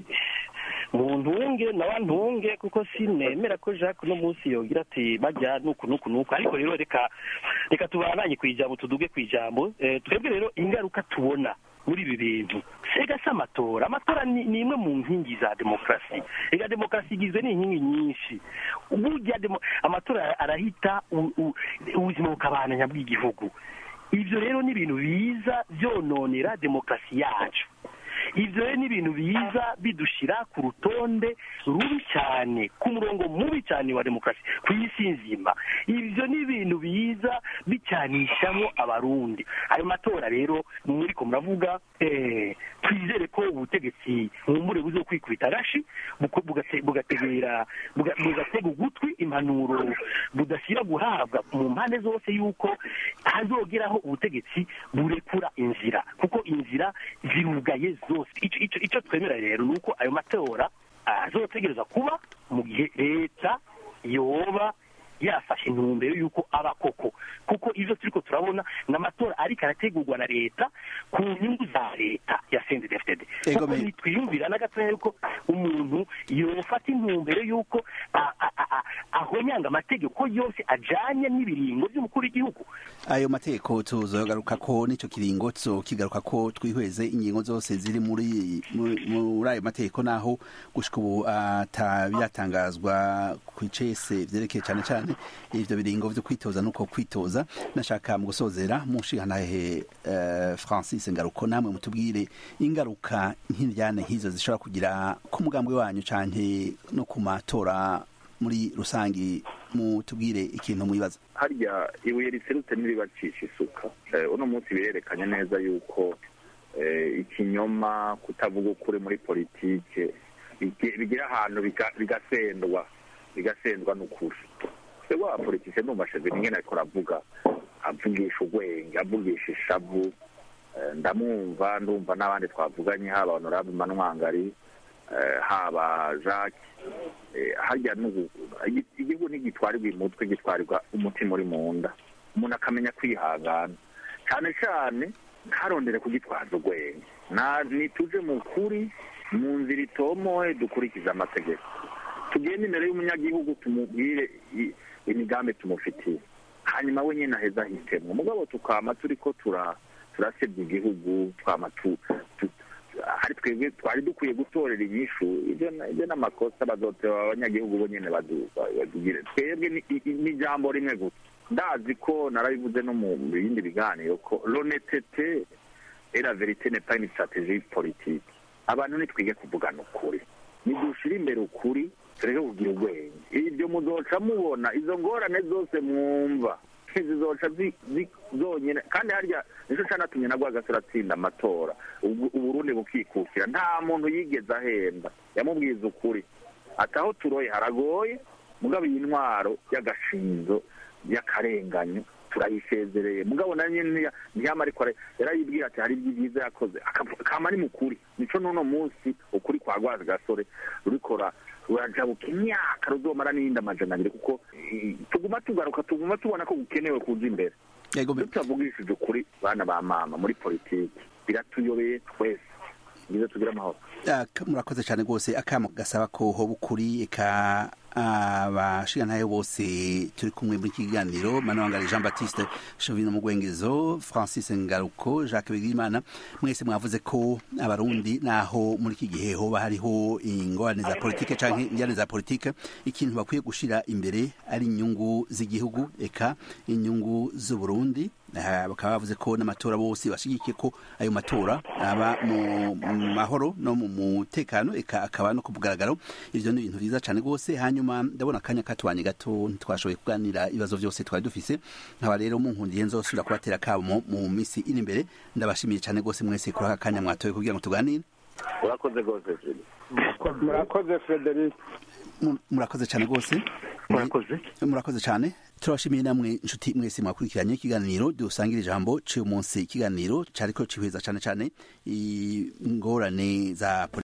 mu ntunge nawe ntunge kuko sinemera ko jacques uno munsi yogira ati bajya nuku nuku nuku ariko rero reka reka tubananye ku ijambo tuduge ku ijambo twebwe rero ingaruka tubona muri ibi bintu sega si amatora amatora ni imwe mu nkingi za demokarasi ega demokarasi igizwe n'inkingi nyinshi burya amatora arahita ubuzima bukabananya bw'igihugu ibyo rero ni ibintu biza byononera demokarasi yacu ibyo rero ni ibintu biza bidushyira ku rutonde rubi cyane ku murongo mubi cyane wa demokarasi ku isi nzima ibyo ni ibintu biza bicyanishamo abarundi ayo matora rero muri ko muravuga twizere ko ubutegetsi mwumbure buzo kwikubita rashi bugategera bugatega ugutwi impanuro budashyira guhabwa mu mpande zose y'uko hazogeraho ubutegetsi burekura inzira kuko inzira zirugaye zose icyo twemera rero ni uko ayo matora azotegereza kuba mu gihe leta yoba yafashe intumbero y'uko aba koko kuko ibyo turi ko turabona ni amatora ariko arategurwa na leta ku nyungu za leta ya sendedefitede kuko ntitwiyumvira na gatoya yuko umuntu yofata intumbero y'uko ahonyanga amategeko yose ajanye n'ibiringo by'umukuru w'igihugu ayo mategeko tuzogaruka ko n'icyo kiringo kigaruka ko twihweze ingingo zose ziri muri muri ayo mategeko naho gushika ubu atabiratangazwa ku icese vyerekeye cyane cyane ivyo biringo vyo kwitoza nuko kwitoza nashaka mu gusozera munshigantahe uh, francis ngaruko namwe mutubwire ingaruka nk'indyane nk'izo zishobora kugira ku mugambwe wanyu canke no ku matora muri rusangi mutubwire ikintu mwibaza harya ibuye riserutse n'iribacisha isuka uno munsi birerekanye neza yuko ikinyoma kutavuga ukuri muri politike bigira ahantu bigasendwa bigasendwa n'ukuri se wa politike ndumva sheveni nyine ariko aravuga avugisha urwenge avugisha ishavu ndamwumva ndumva n'abandi twavuganye haba honorable manwangari haba jacques harya igihugu ntigitwarirwa umutwe gitwarirwa umutima uri mu nda umuntu akamenya kwihangana cyane cyane ntarondere kugitwaza urwenge nituje mu kuri mu nzira itomoye dukurikize amategeko tugende imbere y'umunyagihugu tumubwire imigambi tumufitiye hanyuma we nyine aheza hitemwe mugabo tukama turi ko turasebya igihugu twama hari twebwe twari dukwiye gutorera inyishu ibyo n'amakosa bazoteba abanyagihugu bo nyine badugire twebwe ni ijambo rimwe gusa ndazi ko narabivuze no mu bindi biganiro ko l'honnêteté et la vérité n'est pas une stratégie politique abantu nitwige kuvugana ukuri nidushire imbere ukuri tureke kugira ubwenge ibyo muzoca mubona izo ngorane zose mwumva zizoca zi- zi- zonyine kandi harya nico canatumye na rwagasore atsinda amatora Ubu- uburundi bukikukira nta muntu yigeze ahemba yamubwiza ukuri ati aho turoye haragoye mugabo iyi ntwaro y'agashinzo y'akarenganyo turayisezereye mugabo na nyine ntiyama ariko ara- yarayibwira ati hari ibyiza yakoze Akavu- kama ni mukuri nico n'uno munsi ukuri kwa rwazi gasore rurikora rurajabuka imyaka ruzomara n'iyindi amajana abiri kuko eh, tuguma tugaruka tuguma tubona ko gukenewe kuza imbere tutavugishije ukuri bana ba mama muri politiki biratuyobeye twese ngize tugire amahoro Aka- murakoze cyane rwose akamo gasaba ko hoba ukuri eka abashigantahe bose turi kumwe muri iki kiganiro manawangari jean baptiste shovino mugwengezo francis ngaruko jacques bigirimana mwese mwavuze ko abarundi naho muri iki gihe hoba hariho ingorane za politike canke injyane za politike ikintu bakwiye gushira imbere ari inyungu z'igihugu eka inyungu z'uburundi Ah, bakaba bavuze ko n'amatora bose bashigikiye ko ayo matora aba mu mu mahoro no mu mutekano eka akaba no ku mugaragaro ivyo ni ibintu vyiza cane rwose hanyuma ndabona akanya katubanye gato ntitwashoboye kuganira ibibazo vyose twari dufise nkaba rero munkundiye nzosubira kubatera kamo mu misi iri imbere ndabashimiye cane rwose mwese kuri aka kanya mwatoye kugira ngo tuganire urakoze rwose Julie. murakoze frederic Mu- murakoze cyane rwose murakoze murakoze cyane turabashimiye namwe inshuti mwese mwakurikiranye ikiganiro dusangira ijambo cy'uyu munsi ikiganiro cyariko cihweza cyane cyane ingorane za